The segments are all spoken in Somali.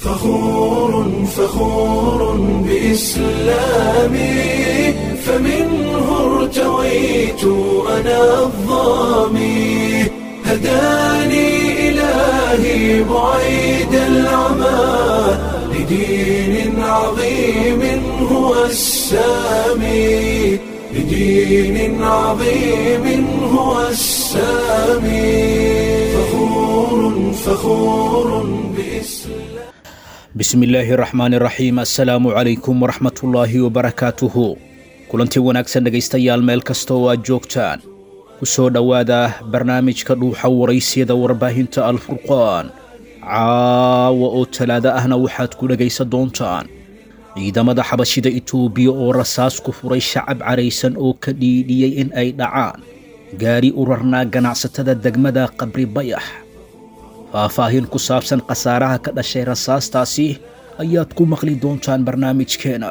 فخور فخور بإسلامي فمنه ارتويت أنا الظامي هداني إلهي بعيد العمى لدين عظيم هو السامي لدين عظيم هو السامي فخور فخور بإسلام bismi illaahi raxmaani raxiim assalaamu calaykum waraxmatullaahi wabarakaatuhu kulantii wanaagsan dhegaystayaal meel kasta oo aad joogtaan ku soo dhowaada barnaamijka dhuuxa waraysiyada warbaahinta alfurqaan caawa oo talaado ahna waxaad ku dhegaysan doontaan ciidamada xabashida itoobiya oo rasaas ku furay shacab caraysan oo ka dhiidhiyey in ay dhacaan gaari u rarnaa ganacsatada degmada qabri bayax faahfaahin ku saabsan khasaaraha ka dhashay rasaastaasi ayaad ku maqli doontaan barnaamijkeena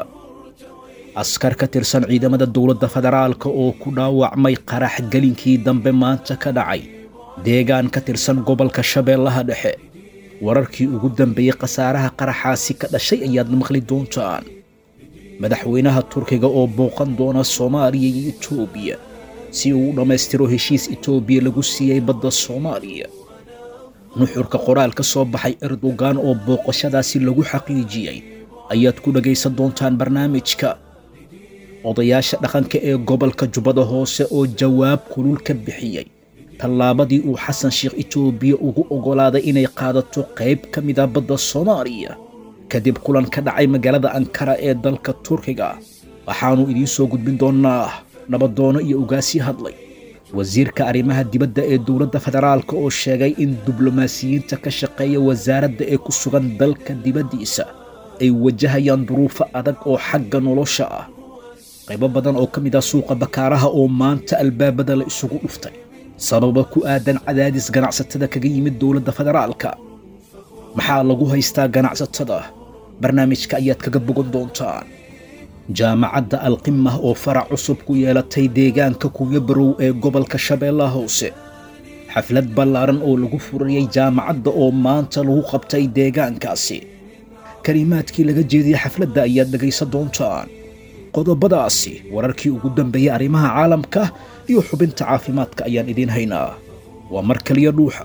askar ka tirsan ciidamada dowladda federaalka oo ku dhaawacmay qarax gelinkii dambe maanta ka dhacay deegaan ka tirsan gobolka shabeellaha dhexe wararkii ugu dambeeyey khasaaraha qaraxaasi ka dhashay ayaad maqli doontaan madaxweynaha turkiga oo booqan doona soomaaliya iyo itoobiya si uu u dhammaystiro heshiis itoobiya lagu siiyey badda soomaaliya nuxurka qoraal ka soo baxay erdogan oo booqashadaasi lagu xaqiijiyey ayaad ku dhegaysan doontaan barnaamijka odayaasha dhaqanka ee gobolka jubbada hoose oo jawaab kulul ka bixiyey tallaabadii uu xasan sheekh itoobiya ugu oggolaaday inay qaadato qayb ka mida badda soomaaliya kadib kulan ka dhacay magaalada ankara ee dalka turkiga waxaannu idiin soo gudbin doonnaa nabadoono iyo ugaasii hadlay wasiirka arrimaha dibadda ee dowladda federaalka oo sheegay in diblomaasiyiinta ka shaqeeya wasaaradda ee ku sugan dalka dibaddiisa ay wajahayaan duruufo adag oo xagga nolosha ah qaybo badan oo ka mid ah suuqa bakaaraha oo maanta albaabada la isugu dhuftay sababa ku aadan cadaadis ganacsatada kaga yimid dowladda federaalka maxaa lagu haystaa ganacsatada barnaamijka ayaad kaga bogan doontaan jaamacadda alqimah oo farac cusub ku yeelatay deegaanka kunya barow ee gobolka shabeellaha hoose xaflad ballaaran oo lagu furayey jaamacadda oo maanta lagu qabtay deegaankaasi kalimaadkii laga jeediyey xafladda ayaad dhegaysan doontaan qodobadaasi wararkii ugu dambeeyey arrimaha caalamka iyo xubinta caafimaadka ayaan idiin haynaa waa mar kaliya dhuuxa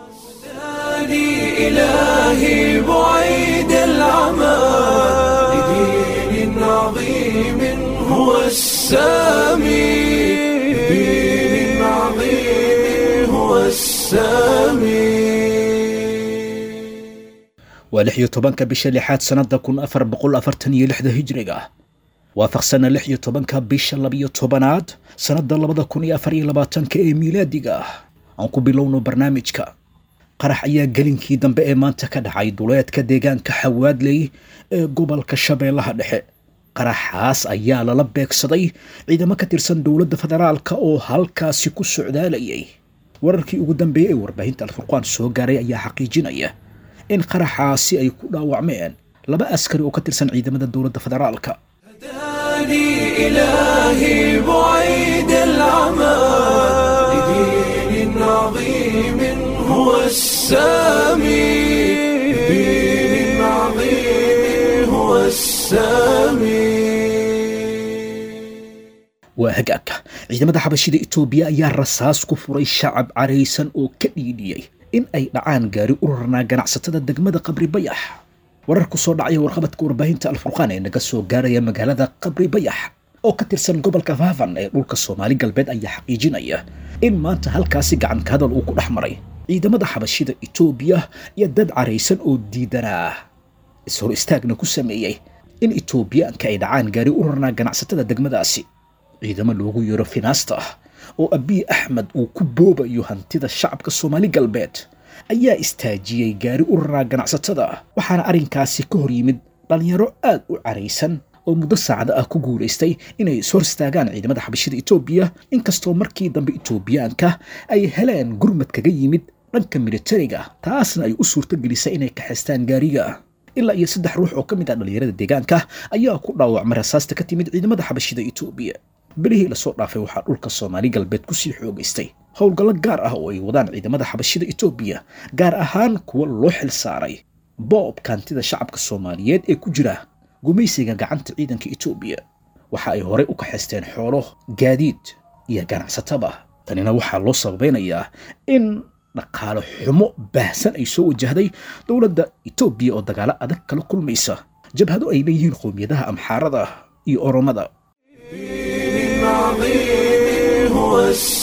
هداني إلهي بعيد العمى لدين عظيم هو السامي لدين عظيم هو السامي waa lix iyo tobanka bisha lixaad sannadda kun afar boqol afartan iyo lixda hijriga waafaqsana lix iyo tobanka bisha labiyo tobanaad sannadda labada kun iyo afar iyo labaatanka ee miilaadiga ah aan ku bilowno barnaamijka qarax ayaa gelinkii dambe ee maanta ka dhacay duleedka deegaanka xawaadley ee gobolka shabeellaha dhexe qaraxaas ayaa lala beegsaday ciidamo ka tirsan dowladda federaalka oo halkaasi ku socdaalayay wararkii ugu dambeeyey ee warbaahinta alfurqaan soo gaaray ayaa xaqiijinaya in qaraxaasi ay ku dhaawacmeen laba askari oo ka tirsan ciidamada dowladda federaalka هداني إلهي بعيد العمى لدين عظيم هو السامي لدين عظيم هو السامي waa hagaagka ciidamada xabashida itoobiya ayaa rasaas ku furay shacab caraysan oo ka dhiidhiyey in ay dhacaan gaari u rarnaa ganacsatada degmada qabri bayax warar ku soo dhacaya warqabadka warbaahinta alfurqaan ee naga soo gaaraya magaalada qabri bayax oo ka tirsan gobolka faafan ee dhulka soomaali galbeed ayaa xaqiijinaya in maanta halkaasi gacanka hadal uu ku dhex maray ciidamada xabashida itoobiya iyo dad caraysan oo diidanaa is-hor istaagna ku sameeyey in itoobiyaanka ay dhacaan gaari u rarnaa ganacsatada degmadaasi ciidamo loogu yeero finaasta ah oo abiy axmed uu ku boobayo hantida shacabka soomaali galbeed ayaa istaajiyey gaari u raraa ganacsatada waxaana arrinkaasi ka hor yimid dhallinyaro aad u caraysan oo muddo saacada ah ku guulaystay inay is hor istaagaan ciidamada xabashida etoobiya inkastoo markii dambe etoobiyaanka ay heleen gurmad kaga yimid dhanka militariga taasna ay u suurto gelisay inay kaxaystaan gaariga ilaa iyo saddex ruux oo ka mid ah dhallinyarada deegaanka ayaa ku dhaawacmay rasaasta ka timid ciidamada xabashida etoobiya belihii lasoo dhaafay waxaa dhulka soomaali galbeed kusii xoogaystay howlgallo gaar ah oo ay wadaan ciidamada xabashida etoobiya gaar ahaan kuwa loo xil saaray boobka hantida shacabka soomaaliyeed ee ku jira gumaysiga gacanta ciidanka etoobiya waxa ay horey u kaxaysteen xoolo gaadiid iyo ganacsataba tanina waxaa loo sababeynayaa in dhaqaale xumo baahsan ay soo wajahday dowladda etoobiya oo dagaalo adag kala kulmaysa jabhado ay leeyihiin qowmiyadaha amxaarada iyo oromada دين عظيم هو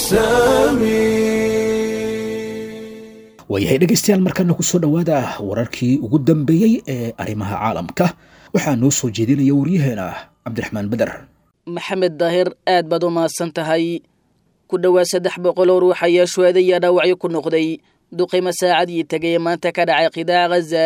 السامي waayahay dhegaystayaal markana ku soo dhowaada wararkii ugu dambeeyey ee arrimaha caalamka waxaa noo soo jeedinaya waryaheena cabdiraxmaan beder maxamed daahir aad baad u mahadsan tahay ku dhowaad saddex boqol oo ruux ayaa shuhada iyo dhaawacyo ku noqday duqima saacadii tegay ee maanta ka dhacay qidaaca ghaza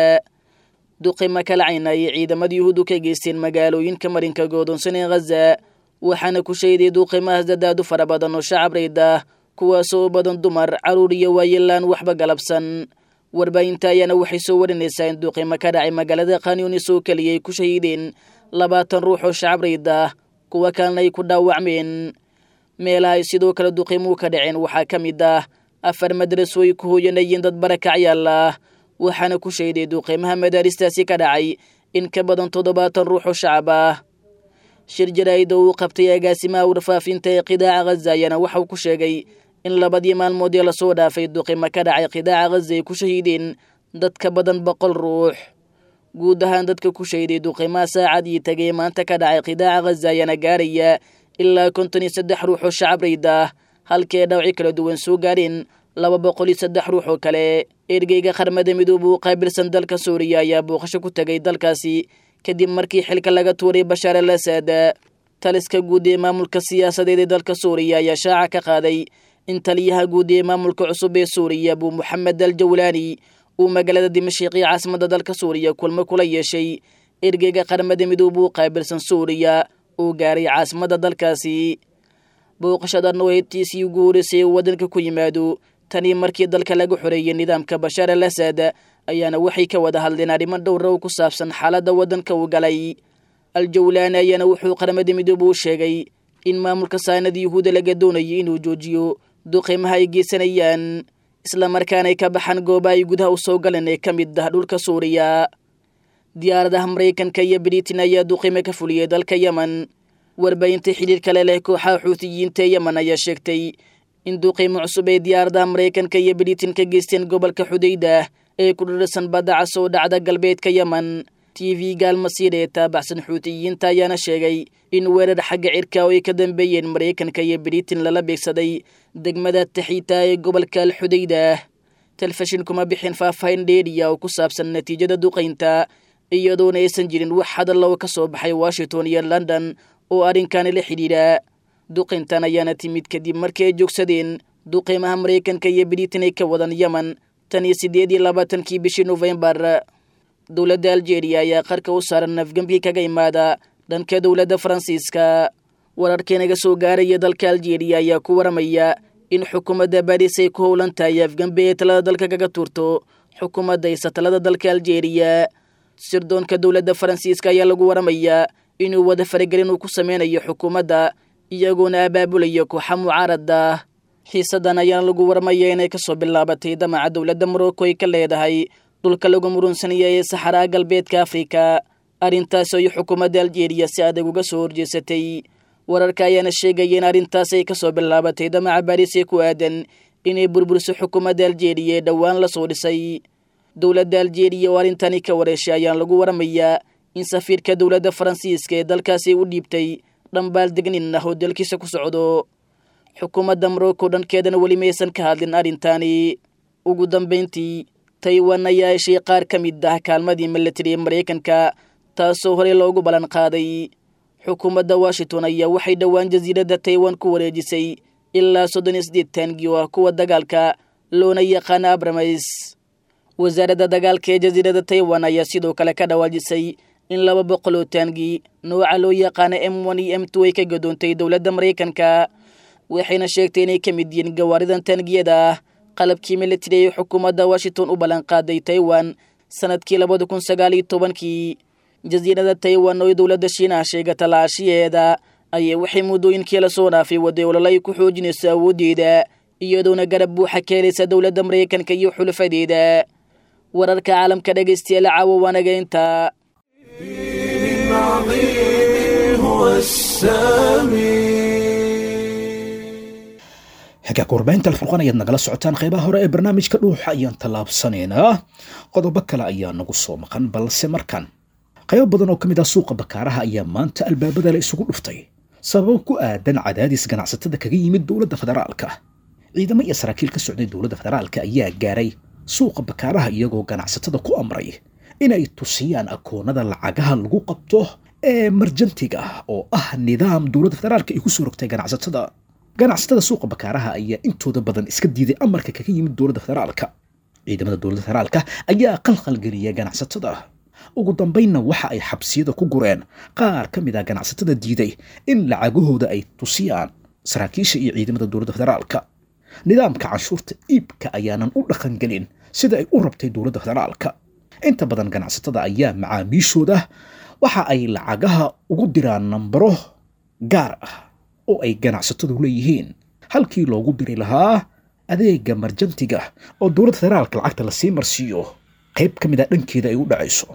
duqima kala caynayay ciidamada yuhuuddu ka geysteen magaalooyinka marinka goodonsan ee ghaza waxaana ku sheeday duqimahaas dadaadu fara badan oo shacab rayd ah kuwaasoo u badan dumar carruur iyo waayelaan waxba galabsan warbaahinta ayaana waxay soo warinaysaa in duqimo ka dhacay magaalada khanyunis oo keliya ay ku shahiideen labaatan ruux oo shacab rayd ah kuwa kalena ay ku dhaawacmeen meelaha ay sidoo kale duqimuu ka dhaceen waxaa ka mid ah afar madraso ay ku hooyanayeen dad barakacyaal ah waxaana ku sheeday duqimaha madaaristaasi ka dhacay in ka badan toddobaatan ruux oo shacab ah shir jaraa'ida uu qabtay agaasimaha warfaafinta ee qidaaca ghaza ayaana waxauu ku sheegay in labadii maalmood ee lasoo dhaafay duqimo ka dhacay qidaaca ghaza ay ku shahiideen dad ka badan boqol ruux guud ahaan dadka ku shahiday duqimaha saacadii tagay maanta ka dhacay qidaaca ghaza ayaana gaaraya ilaa konton iyo saddex ruux oo shacab rayd ah halkee dhawci kala duwan soo gaareen laba boqol iyo saddex ruux oo kale ergeyga qarmada midooba u qaabilsan dalka suuriya ayaa booqasho ku tegay dalkaasi kadib markii xilka laga tuuray bashaar al asad taliska guud ee maamulka siyaasadeed ee dalka suuriya ayaa shaaca ka qaaday in taliyaha guud ee maamulka cusub ee suuriya abuu moxamed al jawlaani uu magaalada dimashiq iyo caasimada dalka suuriya kulmo kula yeeshay ergeyga qarmada midooba u qaabilsan suuriya uu gaaray caasimada dalkaasi booqashadan oo heybtiisii ugu horeysay uu waddanka ku yimaado tanii markii dalka laga xoreeyey nidaamka bashaar al asad ayaana waxay ka wada hadleen arrimo dhowra oo ku saabsan xaaladda waddanka uu galay al-jawlaani ayaana wuxuu qaramada midoobe u sheegay in maamulka saanada yuhuuda laga doonayay inuu joojiyo duqimaha ay geysanayaan islamarkaana ay ka baxaan goobaha ay gudaha u soo galeen ee ka mid ah dhulka suuriya diyaaradaha maraykanka iyo britain ayaa duqime ka fuliyey dalka yemen warbaahinta xidhiir kale leh kooxaha xuutiyiinta ee yemen ayaa sheegtay in duqiimo cusub ay diyaaradaha maraykanka iyo britain ka geysteen gobolka xudayda ee ku dhirsan badda cas oo dhacda galbeedka yemen t v gaalmasiir ee taabacsan xuutiyiinta ayaana sheegay in weerar xagga cirka oo ay ka dambeeyeen maraykanka iyo britain lala beegsaday degmada taxiita ee gobolka alxudayda telefishin kuma bixin faahfaahin dheeriya oo ku saabsan natiijada duqaynta iyadoona aysan jirin wax hadalla oo ka soo baxay washington iyo london oo arrinkaani la xidhiidha duqayntan ayaana timid kadib markii ay joogsadeen duqiimaha maraykanka iyo britain ay ka wadan yemen tan iyo siddeed iyo labaatankii bishii nofembar dowladda aljeeriya ayaa qarka u saaran afgembi kaga imaada dhanka dowladda faransiiska wararkii naga soo gaaraya dalka aljeeriya ayaa ku waramaya in xukuumadda baris ay ku howlan tahay afgembi ee talada dalka kaga tuurto xukuumadda haysa talada dalka aljeeriya sirdoonka dowladda faransiiska ayaa lagu waramayaa inuu wada faragelin uu ku sameynayo xukuumadda iyagoona abaabulaya kooxa mucaarada xiisadan ayaana lagu warmaya inay kasoo bilaabatay damaca dowladda morocco ay ka leedahay dhulka lagu murunsanaya ee saxaraa galbeedka afrika arrintaas ay xukuumadda aljeeriya si adag uga soo horjeesatay wararka ayaana sheegaya in arrintaas ay kasoo bilaabatay damaca baris ee ku aadan inay burburiso xukuumadda aljeeriya ee dhowaan lasoo dhisay dowladda aljeeriya oo arrintani ka wareeshay ayaana lagu waramayaa in safiirka dowladda faransiiska ee dalkaasi u dhiibtay dhambaal degnin ah oo dalkiisa ku socdo xukuumadda morocco dhankeedana weli maysan ka hadlin arrintaani ugu dambayntii taiwan ayaa heshay qaar ka mid ah kaalmadii milatari ee maraykanka taasoo horey loogu ballan qaaday xukuumadda washington ayaa waxay dhowaan jasiiradda taiwan ku wareejisay ilaa soddon iyo siddeed taangi oo ah kuwa dagaalka loona yaqaana abramis wasaaradda dagaalka ee jasiiradda taiwan ayaa sidoo kale ka dhawaajisay in laba boqol oo taangi nooca loo yaqaana m one iyo m two ay ka gadoontay dowladda maraykanka waxayna sheegtay inay ka mid yihiin gawaaridan taangiyada ah qalabkii militari ee xukuumadda washington u ballanqaaday taiwan sanadkii labada kun sagaal iyo tobankii jasiirada taiwan oo dowladda shiinaha sheegata laashiyeeda ayay waxay muddooyinkii lasoo dhaafay waday ololo ay ku xoojinayso awooddeeda iyadoona garab buuxa ka helaysa dowladda maraykanka iyo xulafadeeda wararka caalamka dhegaystayaal caawo waanaga intaa العظيم هو السامي xagga warbaahinta alfurqaan ayaad nagala socotaan qaybaha hore ee barnaamijka dhuuxa ayaan tallaabsanaynaa qodobo kale ayaa nagu soo maqan balse markan qaybo badan oo ka mid ah suuqa bakaaraha ayaa maanta albaabada la isugu dhuftay sababo ku aadan cadaadis ganacsatada kaga yimid dowladda federaalka ciidamo iyo saraakiil ka socday dowladda federaalka ayaa gaaray suuqa bakaaraha iyagoo ganacsatada ku amray inay tusiyaan akoonada lacagaha lagu qabto ee marjantiga oo ah nidaam dowladda federaalka ay ku soo rogtay ganacsatada ganacsatada suuqa bakaaraha ayaa intooda badan iska diiday amarka kaga yimid dowladda federaalka ciidamada dowladda federaalka ayaa qalqalgeliya ganacsatada ugu dambaynna waxa ay xabsiyada ku gureen qaar ka mid ah ganacsatada diiday in lacagahooda ay tusiyaan saraakiisha iyo ciidamada dowladda federaalka nidaamka canshuurta iibka ayaanan u dhaqangelin sida ay u rabtay dowladda federaalka inta badan ganacsatada ayaa macaamiishooda waxa ay lacagaha ugu diraan nambaro gaar ah oo ay ganacsatadu leeyihiin halkii loogu diri lahaa adeega marjantiga oo dowladda federaalka lacagta lasii marsiiyo qayb ka mid a dhankeeda ay u dhacayso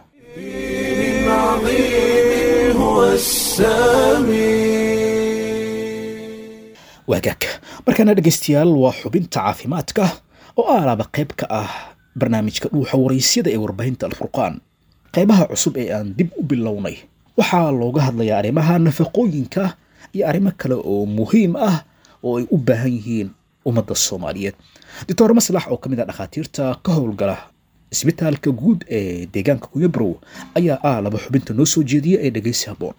العظيم هو السامي waagaag markaana dhegaystayaal waa xubinta caafimaadka oo aalaaba qayb ka ah barnaamijka dhuuxa waraysyada ee warbaahinta alfurqaan qaybaha cusub ee aan dib u bilownay waxaa looga hadlayaa arrimaha nafaqooyinka iyo arrimo kale oo muhiim ah oo ay u baahan yihiin ummadda soomaaliyeed doctor maslax oo ka mid ah dhakhaatiirta ka howlgala isbitaalka guud ee deegaanka kuyabrow ayaa aalaba xubinta noo soo jeediya ee dhegaysi habboon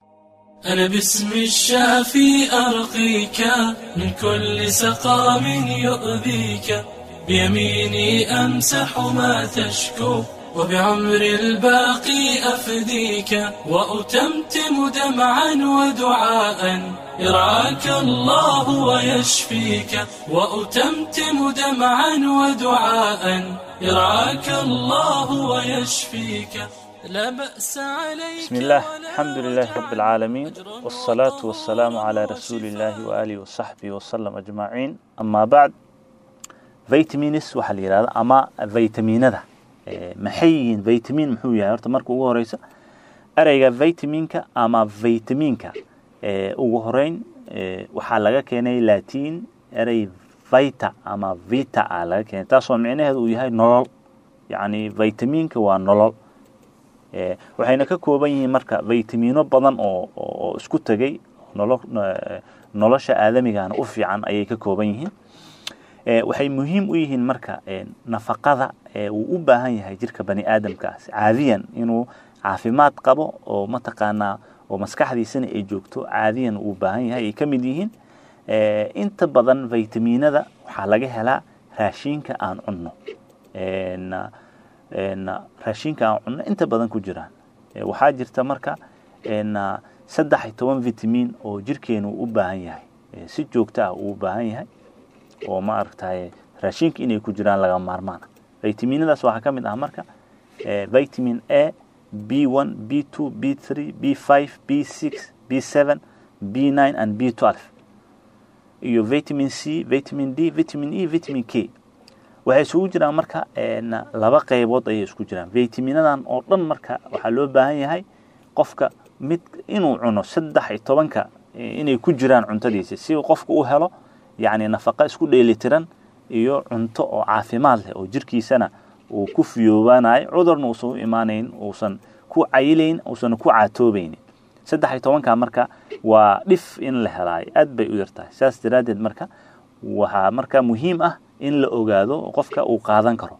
أنا باسم الشافي أرقيك من كل سقام يؤذيك بيميني أمسح ما تشكو وبعمر الباقي أفديك وأتمتم دمعا ودعاء يرعاك الله ويشفيك وأتمتم دمعا ودعاء يرعاك الله ويشفيك لا بأس عليك بسم الله ولا الحمد لله رب العالمين أجر والصلاة والسلام على رسول الله وآله وصحبه وسلم أجمعين أما بعد فيتامينس waxaa la yidhahda ama vitaminada Eh, maxay yihiin vitamin muxuu yahay horta marka ugu horeysa ereyga vitaminka ama vitaminka eh, ugu horeyn eh, waxaa laga keenay latin erey vita ama vita a laga keenay taasoo micnaheedu uu yahay nolol yacni vitaminka waa nolol Eh, waxayna ka kooban yihiin marka vitamino badan oo oo oo isku tegay nolo eh, nolosha aadamigana u fiican ayay ka kooban yihiin Eh, waxay muhiim u yihiin marka eh, nafaqada ee uu u baahan yahay jirka bani aadamkaas caadiyan inuu caafimaad qabo oo mataqaanaa oo maskaxdiisana ay joogto caadiyan uu u baahan yahay ay ka mid yihiin Eh, inta badan vitaminada waxaa laga helaa raashinka aan cunno En, en, raashinka aan cunno inta badan ku jiraan Eh, waxaa jirta marka en, saddex iyo toban vitamin oo jirkeenu u baahan yahay Eh, si joogto ah uu u baahan yahay oo ma aragtaye raashinka inay ku jiraan laga maarmaan vitaminadaas waxaa ka mid ah marka eh, vitamin a b one b two b three b five b six b seven b nine and b twelve iyo vitamin c vitamin d vitamin e vitamin k waxay isugu jiraan marka en, laba qaybood ayay isku jiraan vitaminadan oo dhan marka waxaa loo baahan yahay qofka mid inuu cuno saddex iyo tobanka eh, inay ku jiraan cuntadiisa si uu qofka u helo yacni nafaqa isku dheelitiran iyo cunto oo caafimaad leh oo jirkiisana uu ku fiyoobaanayo cudurna uusan u imaanayn uusan ku cayilayn uusan ku caatoobaynin saddex iyo tobanka marka waa dhif in la helaayo aad bay u yartahay saas daraaddeed marka waxaa marka muhiim ah in la ogaado oo qofka uu qaadan karo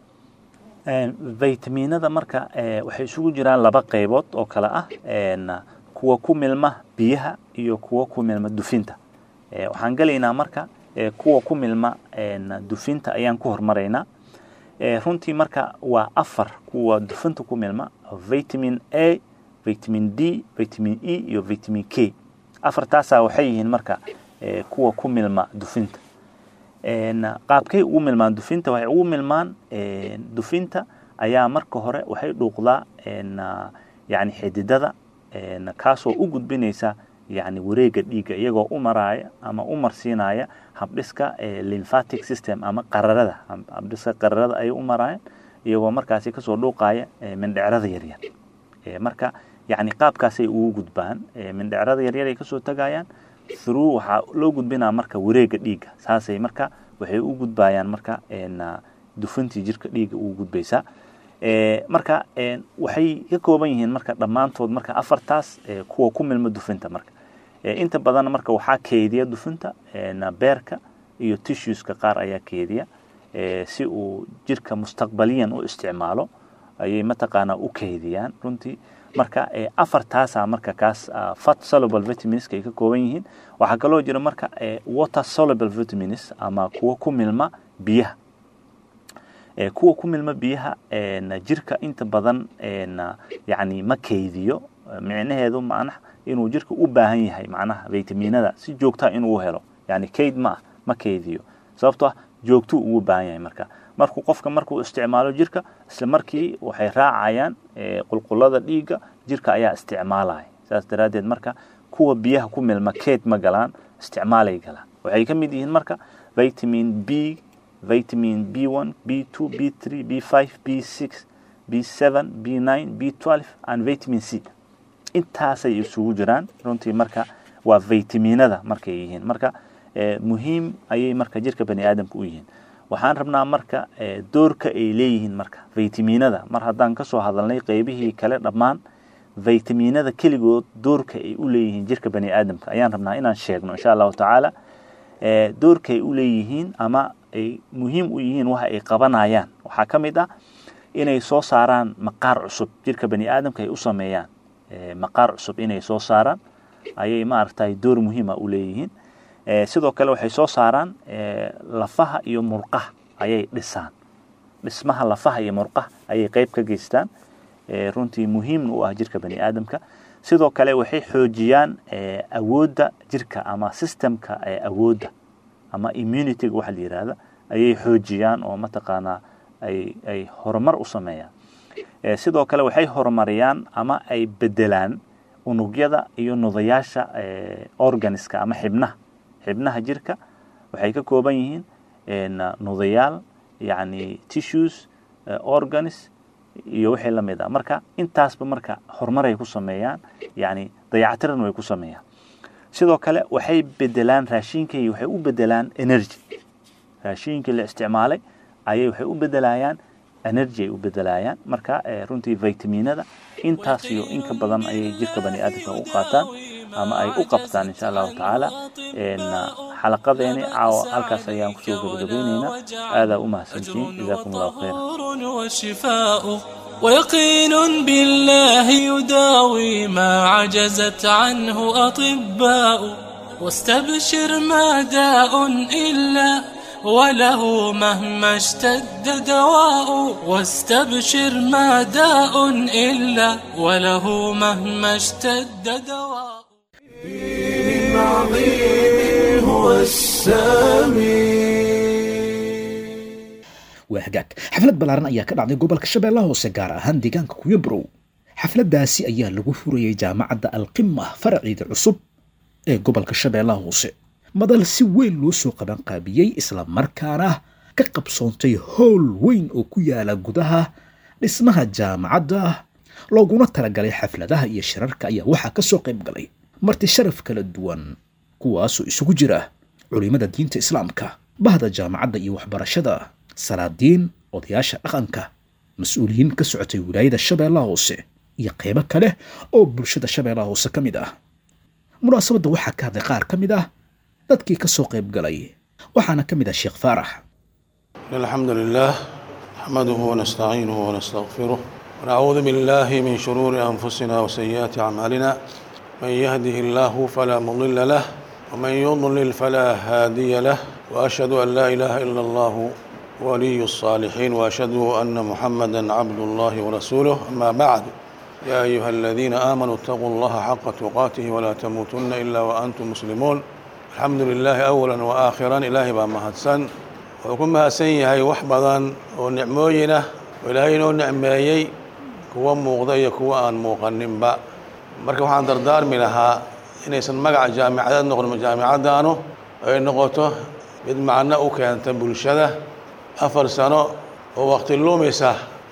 vitaminada marka eh, waxay isugu jiraan laba qaybood oo kale ah en, kuwa ku milma biyaha iyo kuwa ku milma dufinta Eh, waxaan gelaynaa marka eh, kuwa ku milma en, dufinta ayaan ku hormaraynaa Eh, runtii marka waa afar kuwa dufinta ku milma vitamin a vitamin d vitamin e iyo vitamin k afartaasaa waxay yihiin marka eh, kuwa ku milma dufinta En, qaabkay ugu milmaan dufinta waxay ugu milmaan en, dufinta ayaa marka hore waxay dhuuqdaa en, ah, yacni xididada en, kaasoo u gudbinaysa yacni wareega dhiigga iyagoo u maraaya ama u marsiinaya habdhiska eh, lymphatic system ama qararada Hab- habdhiska qararada ayay u maraayaan iyagoo markaasi kasoo dhuuqaya mindhecrada yaryar marka yani qaabkaasay ugu gudbaan mindhecrada yaryar ay kasoo tagayaan through waxaa loo gudbinaa marka wareega dhiigga saasay marka waxay u gudbayaan marka dufantii jirka dhiigga ugu gudbaysaa marka waxay ka kooban yihiin marka dhammaantood marka afartaas kuwa ku milma dufinta marka inta badan marka waxaa keediya dufinta beerka iyo tissueska qaar ayaa keediya si uu jirka mustaqbaliyan u isticmaalo ayay mataqaanaa u keydiyaan runtii marka afartaasa marka kaas fat soluble vitamins ay ka kooban yihiin waxaa kaloo jira marka water soluble vitamins ama kuwa ku milma biyaha kuwa ku milma biyaha jirka inta badan yani ma keydiyo micnaheedu macnaha inuu jirka u baahan yahay macnaha vitaminada si joogtaa inuu helo yani kayd ma ah ma keydiyo sababtoo ah joogtuu ugu baahan yahay marka markuu qofka markuu isticmaalo jirka isla markii waxay raacayaan qulqulada dhiigga jirka ayaa isticmaalaya saas daraaddeed marka kuwa biyaha ku milma keyd ma galaan isticmaalay galaan waxay ka mid yihiin marka vitamin b vitamin b1 b2 b3 b5 b6 b7 b9 b12 and vitamin c intaasay isugu jiraan runtii marka waa vitaminada markay yihiin marka muhiim ayay marka jirka bani aadamka u yihiin waxaan rabnaa marka doorka ay leeyihiin marka vitaminada mar haddaan kasoo hadalnay qeybihii kale dhammaan vitaminada keligood doorka ay u leeyihiin jirka bani aadamka ayaan rabnaa inaan sheegno insha allahu tacaala doorka ay u leeyihiin ama ay muhiim u yihiin waxa ay qabanayaan waxaa ka mid ah inay soo saaraan maqaar cusub jirka bani aadamka ay u sameeyaan maqaar cusub inay soo saaraan ayay maaragtay door muhiima u leeyihiin sidoo kale waxay soo saaraan lafaha iyo murqaha ayay dhisaan dhismaha lafaha iyo murqaha ayay qeyb ka geystaan runtii muhiimna u ah jirka bani aadamka sidoo kale waxay xoojiyaan awoodda jirka ama systemka awoodda ama immunityga waxa la yihahda ayay xoojiyaan oo mataqaanaa ay ay horumar u sameeyaan sidoo kale waxay horumariyaan ama ay bedelaan unugyada iyo nudayaasha organiska ama xibnaha xibnaha jirka waxay ka kooban yihiin nudayaal yani tissues organs iyo wixii la mid ah marka intaasba marka horumaray ku sameeyaan yani dayactiran way ku sameeyaan sidoo kale waxay bedelaan raashinkay waxay u bedelaan energy raashinkii la isticmaalay ayay waxay u bedelayaan energy ay u bedelayaan marka runtii vitaminada intaas iyo in ka badan ayay jirka bani aadamka u qaataan ama ay u qabtaan insha allahu tacaala xalaqadeeni caawa halkaas ayaan kusoo gabagabaynaynaa aadaa u mahadsantiin jazaakum allahu khayra وشفاء ويقين بالله يداوي ما عجزت عنه أطباء واستبشر ما داء إلا وله مهما اشتد دواء واستبشر ما داء إلا وله مهما اشتد دواء العظيم هو السميع waa hagaag xaflad ballaaran ayaa ka dhacday gobolka shabeellaha hoose gaar ahaan deegaanka kuyabrow xafladdaasi ayaa lagu furayay jaamacadda alqima faraceeda cusub ee gobolka shabeellaha hoose madal si weyn loo soo qabanqaabiyey isla markaana ka qabsoontay howl weyn oo ku yaala gudaha dhismaha jaamacadda looguna talagalay xafladaha iyo shirarka ayaa waxaa ka soo qayb galay marti sharaf kala duwan kuwaasoo isugu jira culimada diinta islaamka bahda jaamacadda iyo waxbarashada salaadiin odayaasha dhaqanka mas-uuliyiin ka socotay wilaayada shabeellaha hoose iyo qeybo kale oo bulshada shabeellaha hoose ka mid ah munaasabadda waxaa ka hadlay qaar ka mid ah dadkii ka soo qayb galay waxaana ka mid ah sheekh faarax الحمد لله نحمده ونستعينه ونستغفره ونعوذ بالله من شرور أنفسنا وسيئات أعمالنا من يهده الله فلا مضل له ومن يضلل فلا هادي له وأشهد أن لا إله إلا الله ولي الصالحين وأشهد أن محمدا عبد الله ورسوله أما بعد يا أيها الذين آمنوا اتقوا الله حق تقاته ولا تموتن إلا وأنتم مسلمون الحمد لله أولا وآخرا إلهي بمهدسن wuxuu ku mahadsan yahay wax badan oo nicmooyinah oo ilaahay inoo nicmeeyey kuwa muuqda iyo kuwa aan muuqaninba marka waxaan dardaarmi lahaa inaysan magaca jaamicadeed noqon jaamicaddaanu ay noqoto mid macno u keenta bulshada afar sano oo waqti lumisa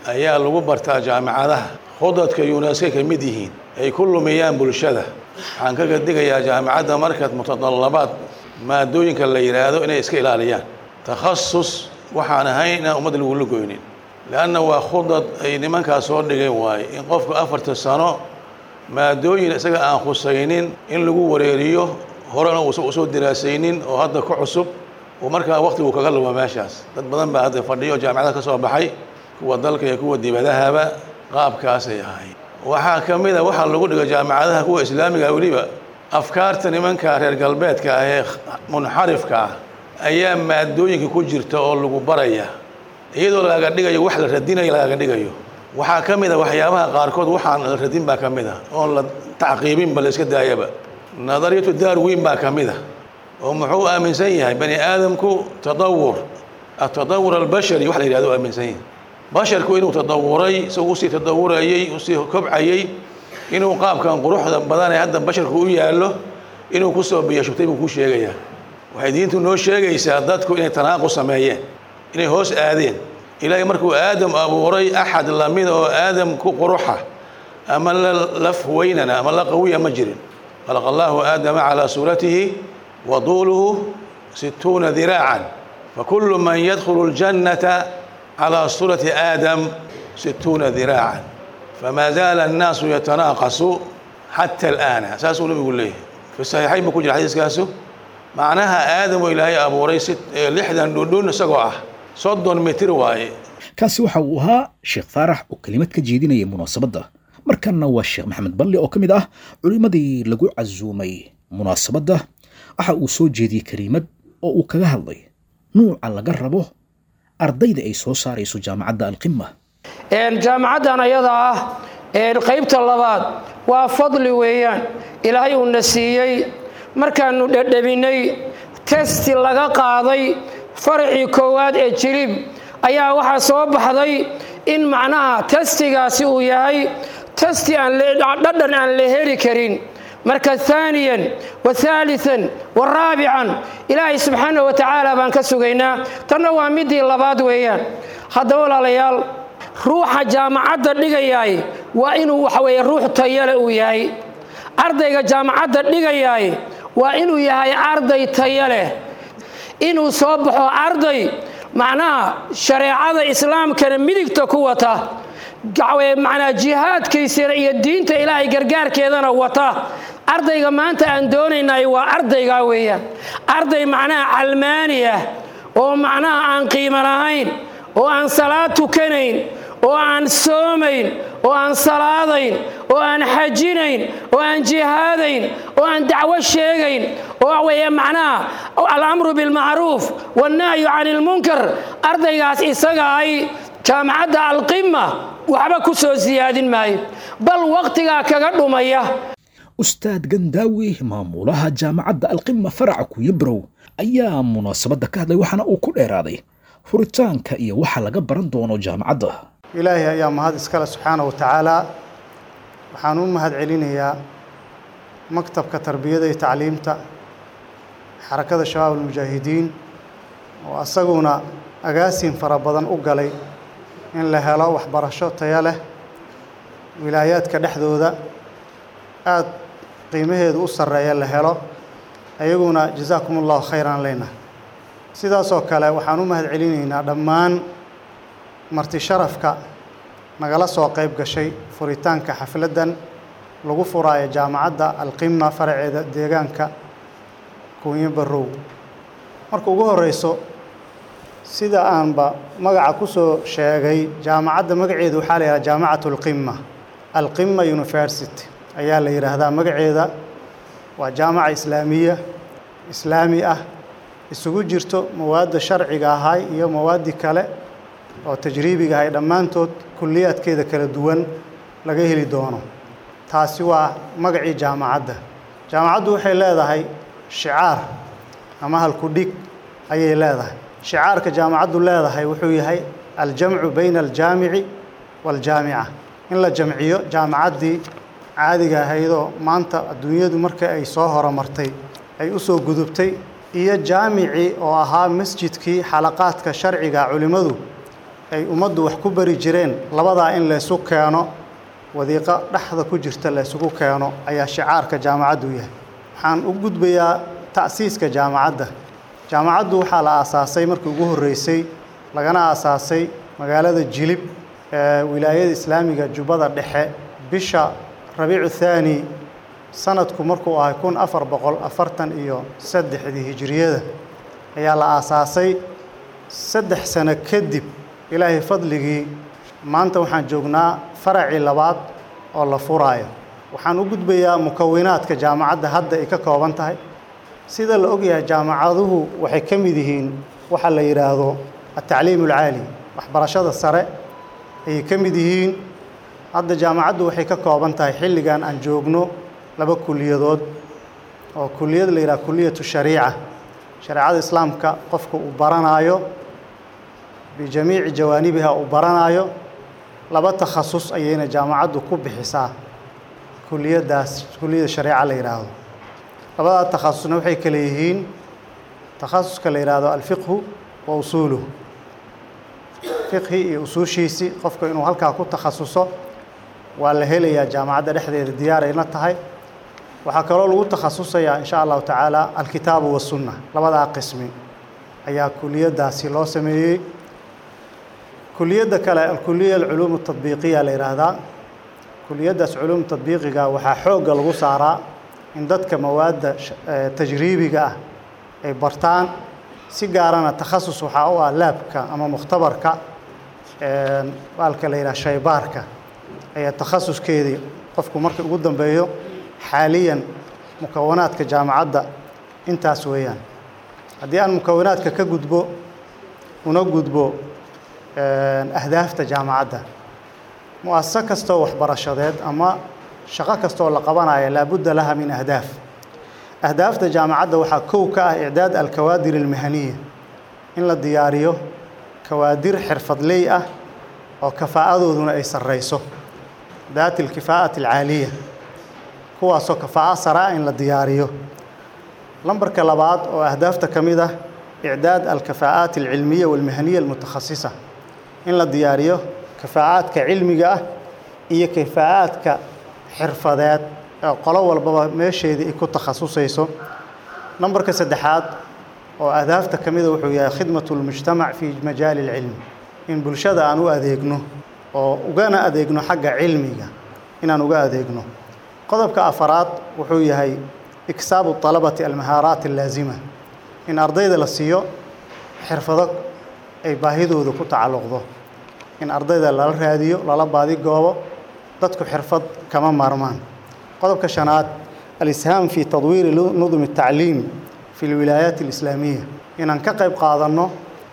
ayaa lagu bartaa jaamicadaha khudadka yuneska ka mid yihiin ay ku lumiyaan bulshada waxaan kaga digayaa jaamicadda markaad mutadallabaad maadooyinka la yidhaahdo inay iska ilaaliyaan takhasus waxaan ahayn inaan ummad lagula goynin leanna waa khudad ay nimankaas soo dhigeen waaye in qofku afarta sano maadooyin isaga aan khusaynin in lagu wareeriyo horena uusan usoo diraasaynin oo hadda ku cusub oo markaa waktigu kaga lumo meeshaas dad badan baa hadda fadhiyo jaamicada ka soo baxay kuwa dalka iyo kuwa dibadahaba qaabkaasay ahay waxaa ka mid a waxaa lagu dhigo jaamicadaha kuwa islaamiga weliba afkaarta nimanka reer galbeedka ah ee munxarifka ah ayaa maadooyinka ku jirta oo lagu baraya iyadoo lagaga dhigayo wax la radinayo lagaga dhigayo waxaa ka mid a waxyaabaha qaarkood waxaan la radin baa ka mid a oon la tacqiibinba la iska daayaba nadariyatu darwin baa ka mid a oo muxuu aaminsan yahay bani aadamku tadawur atadawur albashari wax la yidhahdo aaminsan yahay basharku inuu tadawuray isagoo usii tadawurayey usii kobcayey inuu qaabkan quruxda badan ee hadda basharku u yaallo inuu kusoo biyashubtay buu ku sheegayaa waxay diintu noo sheegaysaa dadku inay tanaaqu sameeyeen inay hoos aadeen ilaahay markuu aadam abuuray axad lamida oo aadam ku quruxa ama la laf weynana ama la qawiya ma jirin khalaqa allahu aadama calaa suuratihi wa duuluhu situuna diraacan fakulu man yadkhulu ljannata calaa suurati aadam situuna diraacan fama zaala annaasu yatanaaqasu xata alaana saasuu nabigu leeyahay fi saxiixayn buu ku jira xadiiskaasu macnaha aadam oo ilaahay abuuray si lixdan dhundhun isagoo ah soddon mitir waaye kaasi waxa uu ahaa sheekh faarax oo kelimad ka jeedinaya munaasabadda markanna waa sheekh maxamed balle oo ka mid ah culimmadii lagu casuumay munaasabadda waxa uu soo jeediyey keliimad oo uu kaga hadlay nuuca laga rabo ardayda ay soo saarayso jaamacadda alqima jaamacaddan ayada ah qaybta labaad waa fadli weeyaan ilaahay uuna siiyey markaannu dhedhabinay testi laga qaaday faracii koowaad ee jilib ayaa waxaa soo baxday in macnaha testigaasi uu yahay testi aandhadhan aan la heli karin marka aaniyan wa aalian wa raabican ilaahay subxaana wa tacaala baan ka sugaynaa tanna waa midii labaad weeyaan haddaba walaalayaal ruuxa jaamacadda dhigayaay waa inuu waxaweye ruux tayale uu yahay ardayga jaamacadda dhigayaay waa inuu yahay arday taya leh inuu soo baxo arday macnaha shareecada islaamkana midigta ku wata macnaa jihaadkiisana iyo diinta ilaahay gargaarkeedana wata ardayga maanta aan doonaynay waa ardaygaa weeyaan arday macnaha calmaani ah oo macnaha aan qiimo lahayn oo aan salaad tukanayn oo aan soomayn oo aan salaadayn oo aan xajinayn oo aan jihaadayn oo aan dacwo sheegayn oo weeye macnaha alamru bilmacruuf wannahyu can ilmunkar ardaygaas isaga ay jaamacadda alqima waxba ku soo siyaadin maayo bal wakhtigaa kaga dhumaya ustaad gandaawi maamulaha jaamacadda alqima faraca kuyabrow ayaa munaasabadda ka hadlay waxaana uu ku dheeraaday furitaanka iyo waxa laga baran doono jaamacadda ilaahay ayaa mahad iskale subxaana wa tacaala waxaan u mahad celinayaa maktabka tarbiyada iyo tacliimta xarakada shabaab almujaahidiin oo asaguna agaasin fara badan u galay in la helo waxbarasho tayo leh wilaayaadka dhexdooda aada qiimaheedu u sarreeya la helo ayaguna jasaakum allahu khayran leyna sidaasoo kale waxaan u mahad celinaynaa dhammaan marti sharafka nagala soo qayb gashay furitaanka xafladdan lagu furaayo jaamacadda alqima faraceeda deegaanka kuunyo barrow marka ugu horeyso sida aanba magaca ku soo sheegay jaamacadda magaceedu waxaa la yidhaha jaamacat alqima alqima university ayaa la yidhaahdaa magaceeda waa jaamaca islaamiya islaami ah isugu jirto mawaadda sharciga ahay iyo mawaaddii kale oo tajriibiga ahay dhammaantood kulliyaadkeeda kala duwan laga heli doono taasi waa magacii jaamacadda jaamacaddu waxay leedahay shicaar ama halku-dhig ayay leedahay shicaarka jaamacaddu leedahay wuxuu yahay aljamcu bayna aljaamici waaljaamica in la jamciyo jaamacaddii caadiga ahaydoo maanta adduunyadu marka ay soo horumartay ay u soo gudubtay iyo jaamicii oo ahaa masjidkii xalaqaadka sharciga culimmadu ay ummaddu wax ku bari jireen labadaa in laysu keeno wadiiqo dhexda ku jirta laysugu keeno ayaa shicaarka jaamacaddu yahay waxaan u gudbayaa ta'siiska jaamacadda jaamacaddu waxaa la aasaasay markii ugu horreysay lagana aasaasay magaalada jilib ee wilaayada islaamiga jubbada dhexe bisha rabiicu thaani sanadku markuu ahay kun afar boqol afartan iyo saddexdii hijiriyada ayaa la aasaasay saddex sano kadib ilaahay fadligii maanta waxaan joognaa faracii labaad oo la furaayo waxaan u gudbayaa mukawinaadka jaamacadda hadda ay ka kooban tahay sida la ogyahay jaamacaduhu waxay ka mid yihiin waxa la yidhaahdo atacliim alcaali waxbarashada sare ayay ka mid yihiin hadda jaamacaddu waxay ka kooban tahay xilligan aan joogno laba kuliyadood oo kuliyad la yidhaha kuliyatu shariica shareecada islaamka qofka uu baranaayo bijamiici jawaanibiha uu baranaayo laba takhasus ayayna jaamacaddu ku bixisaa kuliyaddaas kuliyada shareeca la yidhaahdo labadaa takhasusna waxay kale yihiin takhasuska la yidhaahdo alfiqhu wa usuuluhu fiqhi iyo usuushiisii qofka inuu halkaa ku takhasuso waa la helayaa jaamacadda dhexdeeda diyaarayna tahay waxaa kaloo lagu takhasusayaa in sha allahu tacaala alkitaabu wasunna labadaa qismi ayaa kuliyaddaasi loo sameeyey kuliyadda kale alkuliya alculuum atadbiiqiya la yidhaahdaa kuliyaddaas culuum tadbiiqiga waxaa xoogga lagu saaraa in dadka mawaadda tajriibiga ah ay bartaan si gaarana takhasus waxaa u ah laabka ama mukhtabarka baalka la yidhaha shaybaarka ayaa takhasuskeedii qofku marka ugu dambeeyo xaaliyan mukawanaadka jaamacadda intaas weeyaan haddii aan mukawanaadka ka gudbo una gudbo ahdaafta jaamacadda mu-asaso kastoo waxbarashadeed ama shaqo kastoo la qabanayo laabudda laha min ahdaaf ahdaafta jaamacadda waxaa kow ka ah icdaad alkawaadir almahaniya in la diyaariyo kawaadir xirfadley ah oo kafaa'adooduna ay sarreyso daati alkifaa'ati alcaaliya kuwaasoo kafaa'a saraa in la diyaariyo lambarka labaad oo ahdaafta ka mid ah icdaad alkafaa'aat alcilmiya walmahaniya almutakhasisa in la diyaariyo kafaa'aadka cilmiga ah iyo kafaa'aadka xirfadeed ee qolo walbaba meesheedii ay ku takhasusayso nambarka saddexaad oo ahdaafta ka mida wuxuu yahay khidmatu lmujtamac fii majaali alcilmi in bulshada aan u adeegno oo ugana adeegno xagga cilmiga inaan uga adeegno qodobka afaraad wuxuu yahay iksaabu طalabati almahaaraat allaazima in ardayda la siiyo xirfado ay baahidooda ku tacalluqdo in ardayda lala raadiyo lala baadi goobo dadku xirfad kama maarmaan qodobka shanaad alishaam fi tadwiiri nudum الtacliim fi اlwilaayaat اlislaamiya inaan ka qayb qaadanno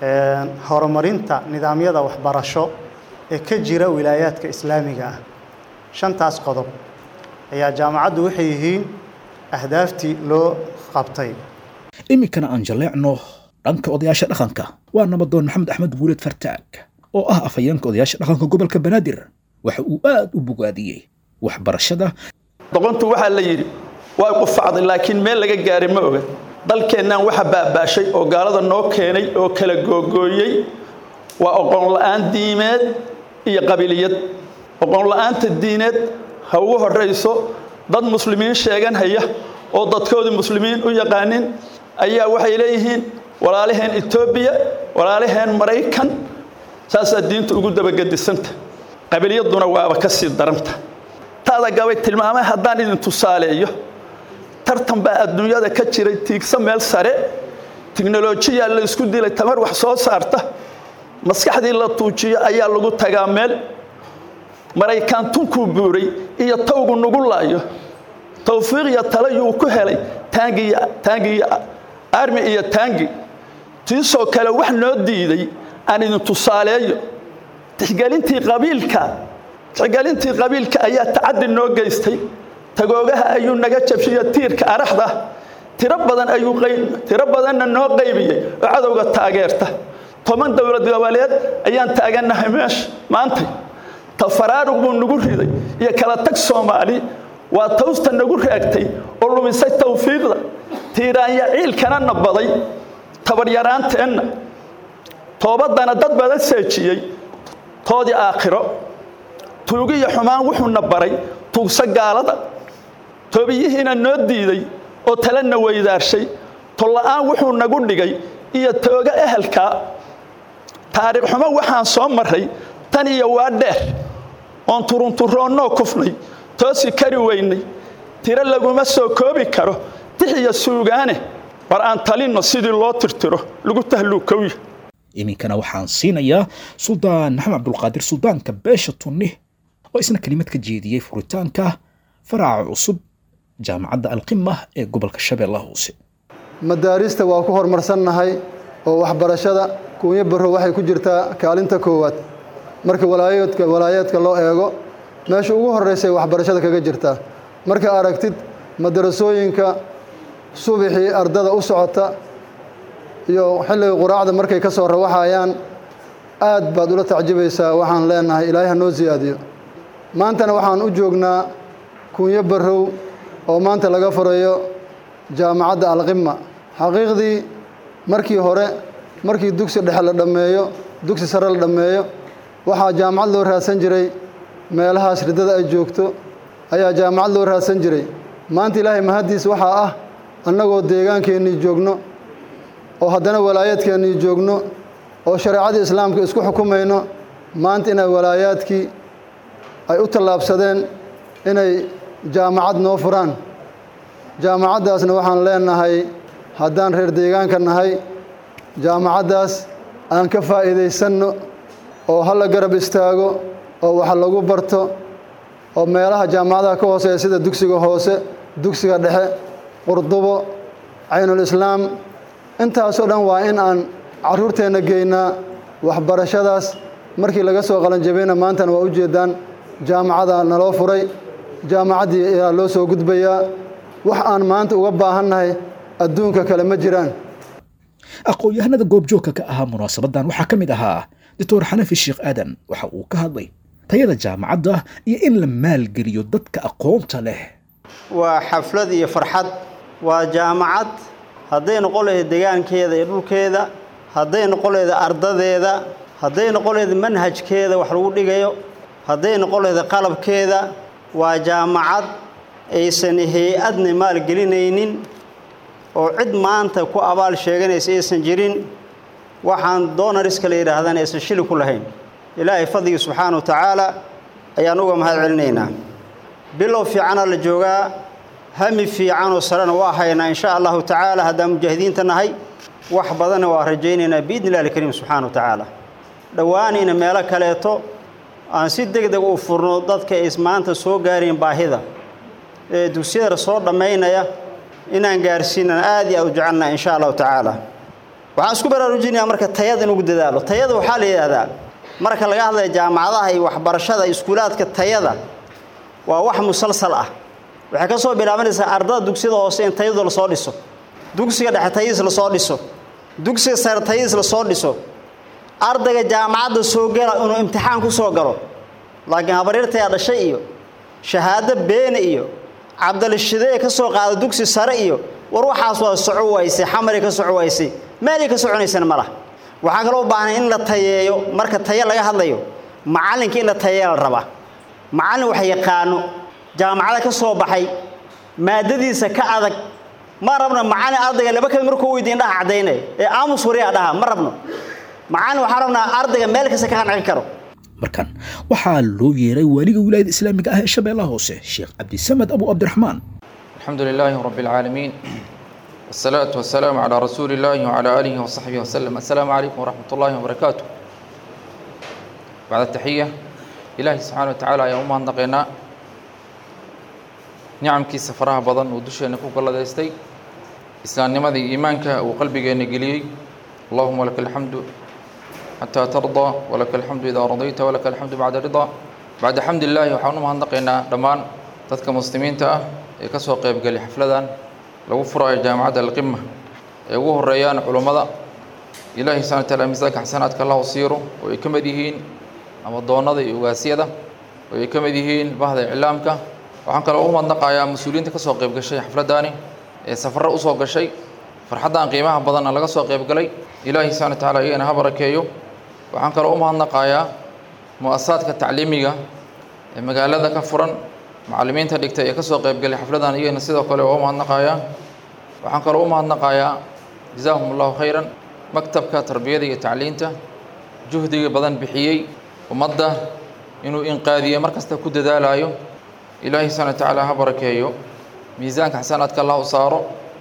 horumarinta nidaamyada waxbarasho ee ka jira wilaayaadka islaamiga ah shantaas qodob ayaa jaamacaddu waxay yihiin ahdaaftii loo qabtay iminkana aan jalleecno dhanka odayaasha dhaqanka waa nabadoon maxamed axmed guuleed fartaag oo ah afhayeenka odayaasha dhaqanka gobolka banaadir waxa uu aad u bogaadiyey waxbarashada doqontu waxaa la yidhi waa qufacday laakiin meel laga gaaray ma oga dalkeennaan waxa baabaashay oo gaalada noo keenay oo kala googooyey waa oqoon la'aan diimeed iyo qabiliyad oqoon la'aanta diineed ha ugu horrayso dad muslimiin sheegan haya oo dadkoodii muslimiin u yaqaanin ayaa waxay leeyihiin walaalaheen etoobiya walaalaheen maraykan saasaa diinta ugu dabagedisanta qabiliyadduna waaba ka sii daranta taada gabay tilmaamay haddaan idin tusaaleeyo tartan baa adduunyada ka jiray tiigsa meel sare tiknolojiyaa la isku dilay tamar wax soo saarta maskaxdii la tuujiyo ayaa lagu tagaa meel maraykaan tunkuu buuray iyo tawgu nugu laayo tawfiiqiyo talayuu ku helay taangiyo armi iyo taangi tiisoo kale wax noo diiday aan idin tusaaleeyo tixgelintii qabiilka tixgelintii qabiilka ayaa tacaddi noo geystay tagoogaha ayuu naga jabshiyo tiirka araxda tiro badan ayuu tiro badanna noo qaybiyey oo cadowga taageerta toban dowlad goboleed ayaan taagannahay meesha maantay tafaraarug buu nagu riday iyo kala tag soomaali waa tawsta nagu raagtay oo lumisay tawfiiqda tiiraanya ciilkana nabaday tabaryaraanteenna toobaddana dad badan seejiyey toodii aakhiro tuugi iyo xumaan wuxuuna baray tuugsa gaalada toobiyihiina noo diiday oo talena weydaarshay tolla'aan wuxuu nagu dhigay iyo tooga ehelkaa taariikh xumo waxaan soo marray tan iyo waa dheer oon turunturoonnoo kufnay toosi kari weynay tiro laguma soo koobi karo tix iyo suugaane war aan talinno sidii loo tirtiro lagu tahluukowya iminkana waxaan siinayaa suldaan maxamed cabdulqaadir suldaanka beesha tunni oo isna kelimad ka jeediyey furitaanka faraca cusub jaamacadda alqima ee gobolka shabeellaha hoose madaarista waa ku horumarsannahay oo waxbarashada kuunyo barro waxay ku jirtaa kaalinta koowaad marka walaayaedka walaayaedka loo eego meesha ugu horraysay waxbarashada kaga jirtaa marka aragtid madarasooyinka subaxii ardada u socota iyo xilliga quraacda markay ka soo rawaxayaan aad baad ula tacjibaysaa waxaan leenahay ilaahay ha noo siyaadiyo maantana waxaan u joognaa kunyo barrow oo maanta laga furayo jaamacadda alqima xaqiiqdii markii hore markii dugsi dhexe la dhammeeyo dugsi sare la dhammeeyo waxaa jaamacad loo raadsan jiray meelahaas riddada ay joogto ayaa jaamacad loo raadsan jiray maanta ilaahay mahaddiis waxaa ah annagoo deegaankeennii joogno oo haddana walaayaadkeennii joogno oo shareecadii islaamka isku xukumayno maanta inay walaayaadkii ay u tallaabsadeen inay jaamacad noo furaan jaamacaddaasna waxaan leenahay haddaan reer deegaanka nahay jaamacaddaas aan ka faa'iidaysanno oo ha la garab istaago oo wax lagu barto oo meelaha jaamacadaha ka hooseeya sida dugsiga hoose dugsiga dhexe qurdubo caynulislaam intaasoo dhan waa in aan carruurteenna geynaa waxbarashadaas markii laga soo qalanjabayna maantana waa u jeeddaan jaamacada naloo furay jaamacaddii ayaa loo soo gudbayaa wax aan maanta uga baahannahay adduunka kale ma jiraan aqoon-yahanada goobjoogka ka ahaa munaasabadan waxaa ka mid ahaa doctor xanafi sheekh aadan waxa uu ka hadlay tayada jaamacadda iyo in la maalgeliyo dadka aqoonta leh waa xaflad iyo farxad waa jaamacad hadday noqon lahayd deegaankeeda iyo dhulkeeda hadday noqon lahayd ardadeeda hadday noqon lahayd manhajkeeda wax lagu dhigayo hadday noqon lahayd qalabkeeda waa jaamacad aysan hay-adna maalgelinaynin oo cid maanta ku abaal sheeganaysa aysan jirin waxaan doonariska la yidhaahdana aysan shili ku lahayn ilaahay fadligii subxaana wa tacaala ayaan uga mahad celinaynaa bilow fiicana la joogaa hami fiicanoo sarena waa haynaa insha allahu tacaala haddaan mujaahidiinta nahay wax badanna waa rajaynaynaa biidni illahi alkariim subxaana wa tacaala dhowaanayna meelo kaleeto aan si deg deg u furno dadka ay maanta soo gaareen baahida ee dugsiyada soo dhammaynaya inaan gaarsiinana aad iyo aad u jecelnaha insha allahu tacaala waxaan isku baraarujinayaa marka tayada in ugu dadaalo tayada waxaa la yidhaahdaa marka laga hadlaya jaamacadaha iyo waxbarashada iskuulaadka tayada waa wax musalsal ah waxay ka soo bilaabanaysaa ardada dugsiyada hoose in tayadu lasoo dhiso dugsiga dhexe tayadiis lasoo dhiso dugsiga sare tayadiis lasoo dhiso ardayga jaamacadda soo gala inuu imtixaan ku soo galo laakiin habaryartayaa dhashay iyo shahaado beene iyo cabdalishidee ka soo qaada dugsi sare iyo war waxaas waa soco waysay xamaray ka soco waysay meelay ka soconaysana ma laha waxaan kaloo u baahnay in la tayeeyo marka taye laga hadlayo macallinka in la tayeeya la rabaa macallin wax yaqaano jaamacada ka soo baxay maadadiisa ka adag ma rabno macallin ardayga laba kamid markuu weydiin dhaha caddaynaya ee aamus wariyaa dhaha ma rabno macallin waxaan rabnaa ardayga meel kasta ka qancin karo markan waxaa loo yeeray waaliga wilaayada islaamiga ah ee shabeellaha hoose sheekh cabdisamed abu cabdiraxmaan الحمد لله رب العالمين والصلاة والسلام على رسول الله وعلى آله وصحبه وسلم السلام عليكم ورحمة الله وبركاته بعد التحية إلهي سبحانه وتعالى يا أمها نقينا نعم كي سفرها بضن ودوشي نكوك الله دايستي إسلام نمذي إيمانك وقلبك نقلي اللهم لك الحمد حتى ترضى ولك الحمد إذا رضيت ولك الحمد بعد رضا بعد حمد الله وحاونما نقينا دمان تذكى مسلمين تأه ee ka soo qaybgali xafladan lagu furayo jaamacadda alqima ee ugu horeeyaan culummada ilaahay subxana wataala miisaanka xasanaadka allahu siiro oo ay ka mid yihiin amadoonnada iyo ugaasyada oo ay ka mid yihiin bahda iclaamka waxaan kaloo u madnaqayaa mas-uuliyiinta ka soo qayb gashay xafladdaani ee safarro u soo gashay farxaddan qiimaha badanna laga soo qayb galay ilaahay subxana wataala iyagana ha barakeeyo waxaan kaloo u mahadnaqayaa mu-asasaadka tacliimiga ee magaalada ka furan macallimiinta dhigtay ee ka soo qaybgalay xafladan iyagana sidoo kale waa u mahadnaqayaa waxaan kaloo u mahadnaqayaa jazaahum allahu khayran maktabka tarbiyada iyo tacliinta juhdiga badan bixiyey ummadda inuu inqaadiyo mar kasta ku dadaalayo ilaahay subxana wa tacaala ha barakeeyo miisaanka xasanaadka allah u saaro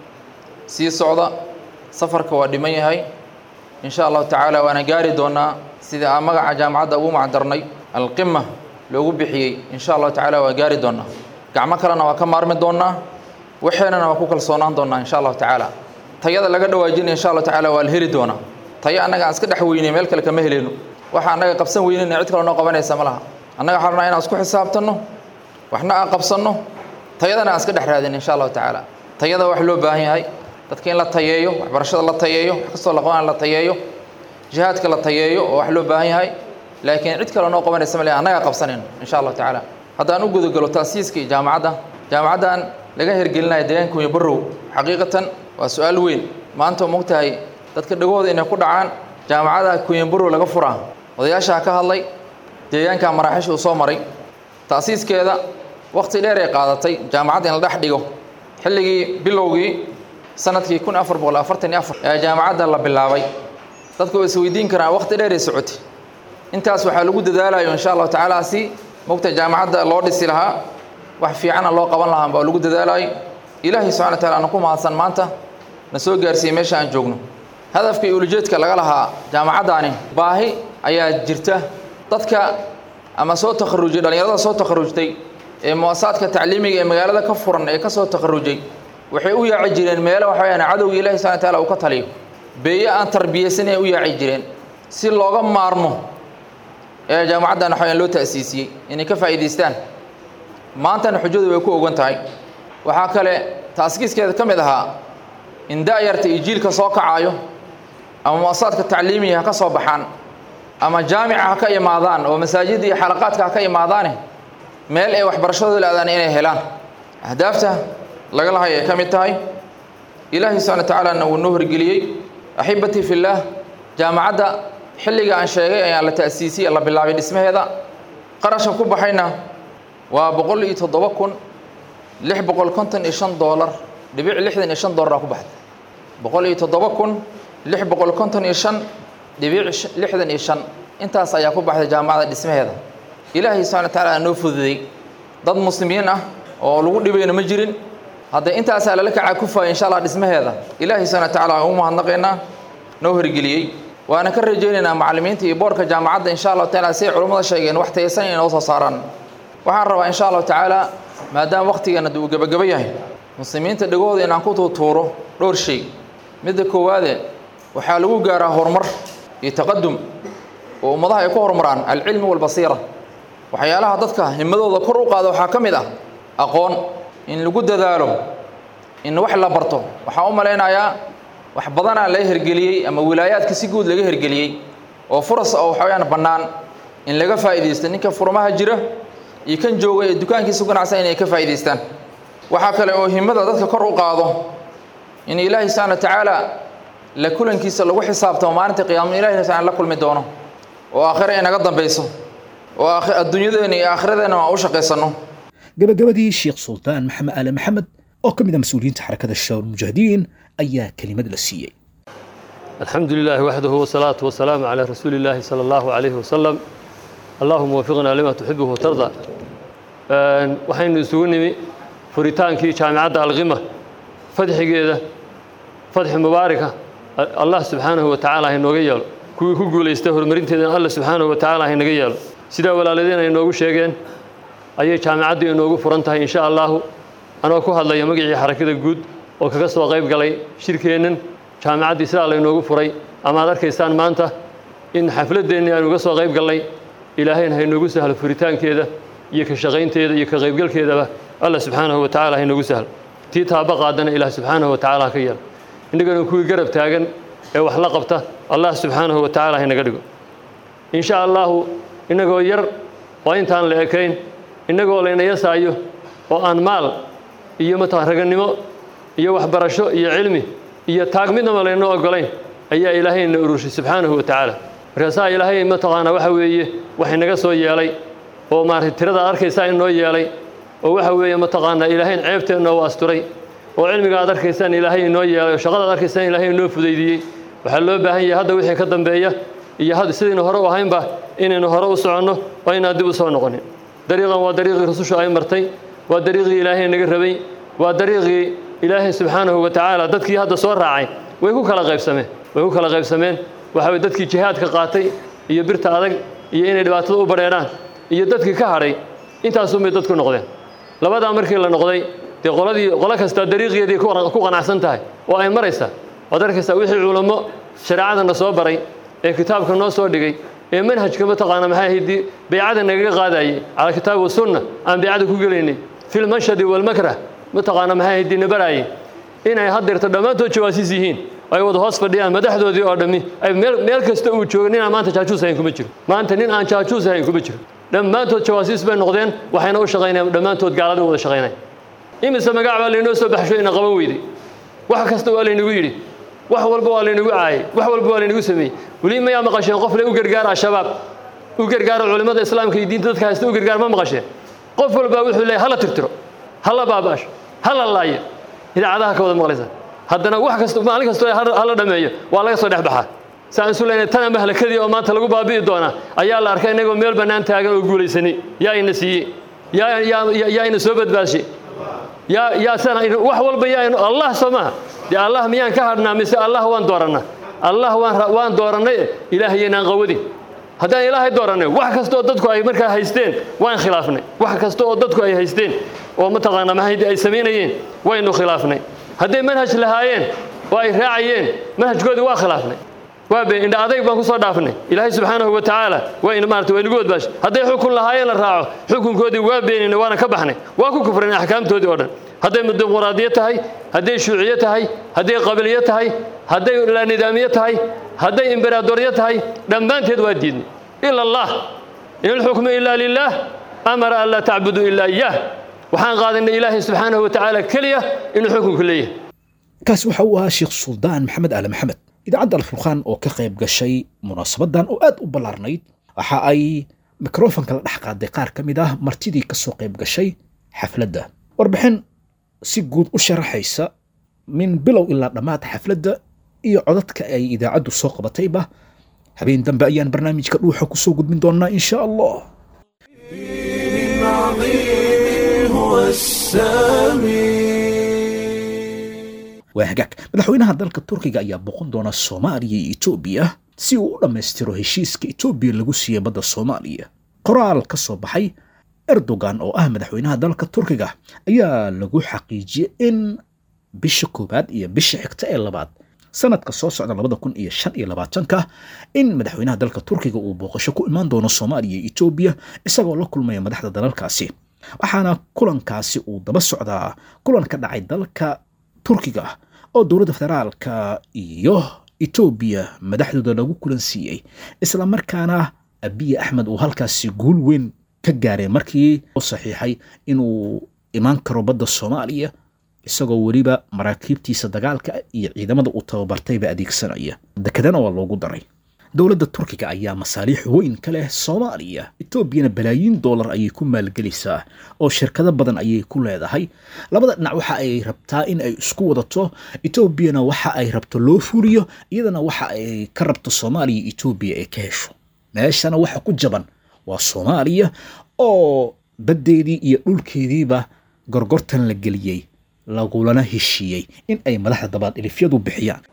sii socda safarka waa dhiman yahay in sha allahu tacaala waana gaari doonaa sida aan magaca jaamacadda ugu macdarnay alqima loogu bixiyey in sha allahu tacaala waa gaari doonaa gacmo kalena waa ka maarmi doonaa waxeenana waa ku kalsoonaan doonaa in sha allahu tacaala tayada laga dhawaajinaya insha allahu tacaala waa la heli doonaa tayo annaga aan iska dhex weynay meel kale kama heleyno waxa annaga qabsan weynayna cid kale noo qabanaysa ma laha annaga waxaan rabnaa inaan isku xisaabtanno waxna aan qabsanno tayadana aan iska dhex raadin insha allahu tacaala tayada wax loo baahan yahay dadka in la tayeeyo waxbarashada la tayeeyo wax kastoo la qabana la tayeeyo jihaadka la tayeeyo oo wax loo baahan yahay laakiin cid kale noo qabanaysa ma leha annagaa qabsanayno insha allahu tacaala haddaan u gudagalo taasiiska iyo jaamacadda jaamacaddan laga hergelinaya deegaanka iyo barrow xaqiiqatan waa su-aal weyn maanta mogtahay dadka dhagooda inay ku dhacaan jaamacada kuyanburo laga furaa odayaashaa ka hadlay deegaanka maraaxiisha uu soo maray ta'siiskeeda wakhti dheer ay qaadatay jaamacadda in la dhex dhigo xilligii bilowgii sanadkii kun afar boqol afartan iyo afar ee jaamacadda la bilaabay dadku way isweydiin karaan wakhti dheer ay socotay intaas waxaa lagu dadaalayo insha allahu tacaala si mogta jaamacadda loo dhisi lahaa wax fiicana loo qaban lahaa baa lagu dadaalayo ilaahay subxana wa taala aanu ku mahadsan maanta na soo gaarsiiyey meesha aan joogno hadafka iyo ulujeedka laga lahaa jaamacaddaani baahi ayaa jirta dadka ama soo takharujay dhallinyarada soo takharujtay ee muasasaadka tacliimiga ee magaalada ka furan ee ka soo takharujay waxay u yaaci jireen meelo waxa weyaan cadowga ilahi subxana wa taala uu ka taliyo beeye aan tarbiyaysanay u yaaci jireen si looga maarmo ee jaamacaddan waxa weyaan loo ta'siisiyey inay ka faa'iidaystaan maantana xujadu way ku ogan tahay waxaa kale taaskiiskeeda ka mid ahaa in da'yarta iyo jiilka soo kacaayo ama muasasaadka tacliimiga ha ka soo baxaan ama jaamica ha ka imaadaan oo masaajidda iyo xalaqaadka ha ka imaadaane meel ay waxbarashadooda la-daan inay helaan ahdaafta laga lahay ay ka mid tahay ilaahay subxana wa tacaalana wuu noo horgeliyey axibatii fillaah jaamacadda xilliga aan sheegay ayaa la ta'siisiyey la bilaabay dhismaheeda qarashka ku baxayna waa boqol iyo toddoba kun lix boqol konton iyo shan doolar dhibic lixdan iyo shan doolar aa ku baxday boqol iyo toddoba kun lix boqol konton iyo shan dhibic lixdan iyo shan intaas ayaa ku baxday jaamacadda dhismaheeda ilaahay subxana wa tacaala noo fududay dad muslimiin ah oo lagu dhibayna ma jirin hadda intaasaa lala kacaa kufaya insha allah dhismaheeda ilaahay subxana wa tacaala aan ugu mahadnaqaynaa noo horgeliyey waana ka rajaynaynaa macallimiinta iyo boorka jaamacadda insha allahu tacaala siay culummada sheegeen wax taysan inay noo soo saaraan waxaan rabaa insha allahu tacaala maadaama wakhtigeena uu gebagabo yahay muslimiinta dhegooda inaan ku tuutuuro dhowr shay midda koowaade waxaa lagu gaaraa horumar iyo taqadum oo ummadaha ay ku horumaraan alcilmi walbasiira waxyaalaha dadka himadooda kor u qaada waxaa ka mid ah aqoon in lagu dadaalo in wax la barto waxaan u malaynayaa wax badanaa laga hergeliyey ama wilaayaadka si guud laga hergeliyey oo furas oo waxa weyaan bannaan in laga faa'iidaysto ninka furmaha jira iyo kan jooga ee dukaankiisa ganacsan inay ka faa'iidaystaan waxaa kale oo himada dadka kor u qaado in ilaahay subxana wa tacaala la kulankiisa lagu xisaabtamo maalinta qiyaama ilahi subxana la kulmi doono oo aakhira inaga dambayso oo adduunyadeena iyo aakhiradeenna aan u shaqaysanno gabagabadii sheekh sultaan maxamed aale maxamed oo ka mid a mas-uuliyiinta xarakada shabaab mujaahidiin ayaa kelimad la siiyey الحمد لله وحده والصلاة والسلام على رسول الله صلى الله عليه وسلم اللهم وفقنا لما تحبه وترضى waxaynu isugu nimi furitaankii jaamicadda alqima fadxigeeda fadxi mubaaraka allah subxaanahu wa tacaala ha inooga yeelo kuwii ku guulaystay horumarinteedana allah subxaanahu wa tacaala ha inaga yeelo sidaa walaaladeen ay inoogu sheegeen ayay jaamicaddu inoogu furan tahay insha allahu anoo ku hadlaya magacii xarakada guud oo kaga soo qayb galay shirkeennan jaamicaddii sidaa laynoogu furay ama ad arkaysaan maanta in xafladdeennii aynu uga soo qayb gallay ilaahayna ha inoogu sahlo furitaankeeda iyo ka shaqaynteeda iyo ka qaybgalkeedaba allah subxaanahu wa tacala ha inoogu sahlo tii taaba qaadana ilaah subxaanahu wa tacala ha ka yeelo innagana kuwii garab taagan ee wax la qabta allah subxaanahu wa tacala ha inaga dhigo in sha allahu innagoo yar oo intaan la ekayn innagoo layna yasaayo oo aan maal iyo mataa ragannimo iyo waxbarasho iyo cilmi iyo taag midnaba layno ogolayn ayaa ilaahayna urushay subxaanahu wa tacaala markaasaa ilaahay mataqaanaa waxa weeye wax inaga soo yeelay oo maaragtay tirada arkaysaa in noo yeelay oo waxa weeye mataqaanaa ilaahayn ceebteenna u asturay oo cilmiga aad arkaysaan ilaahay inoo yeelay oo shaqada aad arkaysaan ilaahay inoo fudaydiyey waxaa loo baahan yahay hadda wixii ka dambeeya iyo had sidaynu hore u ahaynba inaynu hore u soconno oo inaan dib u soo noqonin dariiqan waa dariiqii rusushu ay martay waa dariiqii ilaahay naga rabay waa dariiqii ilaahay subxaanahu wa tacaala dadkii hadda soo raacay way ku kala qaybsameen way ku kala qaybsameen waxa weye dadkii jihaadka qaatay iyo birta adag iyo inay dhibaatada u badheedhaan iyo dadkii ka hadhay intaasuunbay dadku noqdeen labadaa markii la noqday dee qoladii qolo kastaa dariiqeedii ku qanacsan tahay oo ay maraysaa waad arkaysaa wixii culummo shareecadana soo baray ee kitaabka noo soo dhigay ee manhajka mataqaana maxay ahayd baycada nagaga qaadayay cala kitaab wasunna aan baycada ku gelaynay fil mashhadi walmakrah mataqaana maxay ahayd nabaraayay inay haddeerto dhammaantood jawaasiis yihiin ay wada hoos fadhiyaan madaxdoodii oo dhammi ay meel meel kasta uu joogo nin aan maanta jaajuus ahayn kuma jiro maanta nin aan jaajuus ahayn kuma jiro dhammaantood jawaasiis bay noqdeen waxayna u shaqaynayaan dhammaantood gaalada wada shaqaynaya imise magac baa laynoo soo baxsho ina qaban weyday wax kasta waa laynagu yidhi wax walba waa laynagu caayay wax walba waa laynagu sameeyey weli mayaa maqasheen qof le u gargaara al-shabaab u gargaara culimmada islaamka iyo diinta dadka haysta u gargaar ma maqasheen qof walbaa wuxuu leeyahay hala tirtiro hala baabaasho hala laayo idaacadaha ka wada maqlaysa haddana wax kasta maalin kastoo hala dhameeyo waa laga soo dhex baxaa saan isu leynay tana mahlakadii oo maanta lagu baabi'i doonaa ayaa la arkay inagoo meel bannaan taagan oo guulaysanay yaa ina siiyey yaa yaa yaa ina soo badbaashay yaa yaa sana wax walba yaa inu allah soo maaha dee allah miyaan ka hadhnaa mise allah waan doorannaa allah waan waan doorannay ilaahayanaan qawadin haddaan ilaahay doorannay wax kasta oo dadku ay markaa haysteen waan khilaafnay wax kasta oo dadku ay haysteen oo mataqaanaa mahaydi ay samaynayeen waynu khilaafnay hadday manhaj lahaayeen oo ay raacayeen manhajkoodii waa khilaafnay waa been indha adayg baan ku soo dhaafnay ilaahay subxaanahu wa tacaala waa in maarata waa inagu wadbaashay hadday xukun lahaayeen la raaco xukunkoodii waa beeninay waana ka baxnay waa ku kufrinay axkaamtoodii oo dhan hadday dimuqraadiyo tahay hadday shuuciyo tahay hadday qabiliyo tahay hadday laanidaamiyo tahay hadday imberaadoryo tahay dhammaanteed waa diidnay ila allah in alxukmu ilaa lilaah amara an laa tacbuduu ilaa iyaah waxaan qaadanay ilaahay subxaanahu wa tacaala keliya inuu xukunku leeyahay kaasi waxa uu ahaa sheekh suldaan maxamed aali maxamed idaacadda alfurqaan oo ka qayb gashay munaasabadan oo aad u ballaarnayd waxa ay mikrofonka la dhex qaaday qaar ka mid ah martidii ka soo qayb gashay xafladda warbixin si guud u sharaxaysa min bilow ilaa dhammaad xafladda iyo codadka ay idaacaddu soo qabatayba habeen dambe ayaan barnaamijka dhuuxa ku soo gudbin doonnaa in sha allah waa hagaag madaxweynaha dalka turkiga ayaa boqon doona soomaaliya iyo etoobiya si uu u dhammaystiro heshiiska etoobiya lagu siiyey badda soomaaliya qoraal ka soo baxay erdogan oo ah madaxweynaha dalka turkiga ayaa lagu xaqiijiyey in bisha koowaad iyo bisha xigta ee labaad sanadka soo socda labada kun iyo shan iyo labaatanka in madaxweynaha dalka turkiga uu booqasho ku imaan doono soomaaliya iyo etoobiya isagoo la kulmaya madaxda dalalkaasi waxaana kulankaasi uu daba socdaa kulan ka dhacay dalka turkiga oo dowladda federaalka iyo etoobiya madaxdooda lagu kulan siiyey islamarkaana abiye axmed uu halkaasi guul weyn ka gaaray markii u saxiixay inuu imaan karo badda soomaaliya isagoo weliba maraakiibtiisa dagaalka iyo ciidamada uu tababartayba adeegsanaya dekedana waa loogu daray dowladda turkiga ayaa masaaliix weyn ka leh soomaaliya etoobiyana balaayiin dollar ayay ku maalgelaysaa oo shirkado badan ayay ku leedahay labada dhinac waxa ay rabtaa in ay isku wadato etoobiyana waxa ay rabto loo fuliyo iyadana waxa ay ka rabto soomaaliya etoobiya ay ka hesho meeshana waxa ku jaban waa soomaaliya oo baddeedii iyo dhulkeediiba gorgortan la geliyey lagulana heshiiyey in ay madaxda dabaad ilifyadu bixiyaan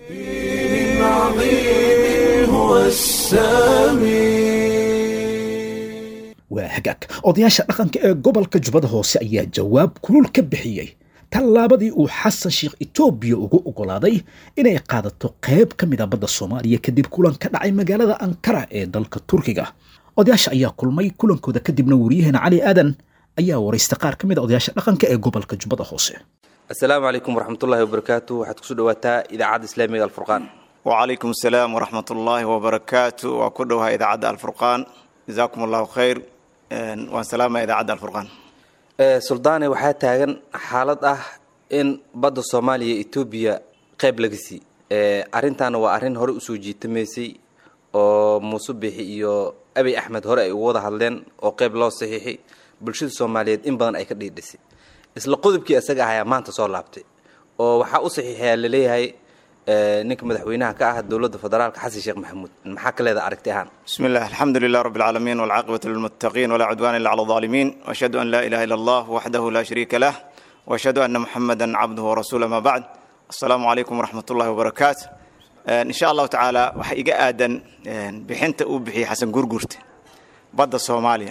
waa hagaag odayaasha dhaqanka ee gobolka jubbada hoose ayaa jawaab kulul ka bixiyey tallaabadii uu xasan sheekh etoobiya ugu oggolaaday inay qaadato qayb ka mid a badda soomaaliya kadib kulan ka dhacay magaalada ankara ee dalka turkiga odayaasha ayaa kulmay kulankooda kadibna wariyaheena cali aadan ayaa waraystay qaar ka mid a odayaasha dhaqanka ee gobolka jubbada hoose asalaamu calaykum waraxmatullaahi wabarakaatu waxaad kusoo dhawaataa idaacadda islaamiga alfurqaan وعليكم السلام ورحمة الله وبركاته وكلها إذاعة الفرقان جزاكم الله خير وسلام إذاعة الفرقان suldaane waxaa taagan xaalad ah in badda soomaaliya etoobiya qayb laga sii arrintaana waa arrin hore usoo jiitamaysay oo muuse bixi iyo abiy axmed hore ay ugu wada hadleen oo qeyb loo saxiixi bulshada soomaaliyeed in badan ay ka dhiidhisay isla qodobkii isaga ahayaa maanta soo laabtay oo waxaa u saxiixayaa laleeyahay ninka madaxweynaha ka ah dowladda federaalka xasan sheekh maxamuud maxaa ka leeda aragti ahaan بسم الله الحمد لله رب العالمين والعاقبة للمتقين ولا عدوان إلا على الظالمين وأشهد أن لا إله إلا الله وحده لا شريك له وأشهد أن محمدا عبده ورسوله ما بعد السلام عليكم ورحمة الله وبركاته آه، إن شاء الله تعالى وحيقى آدن آه، بحنت أوبحي حسن قرقرت بدا صوماليا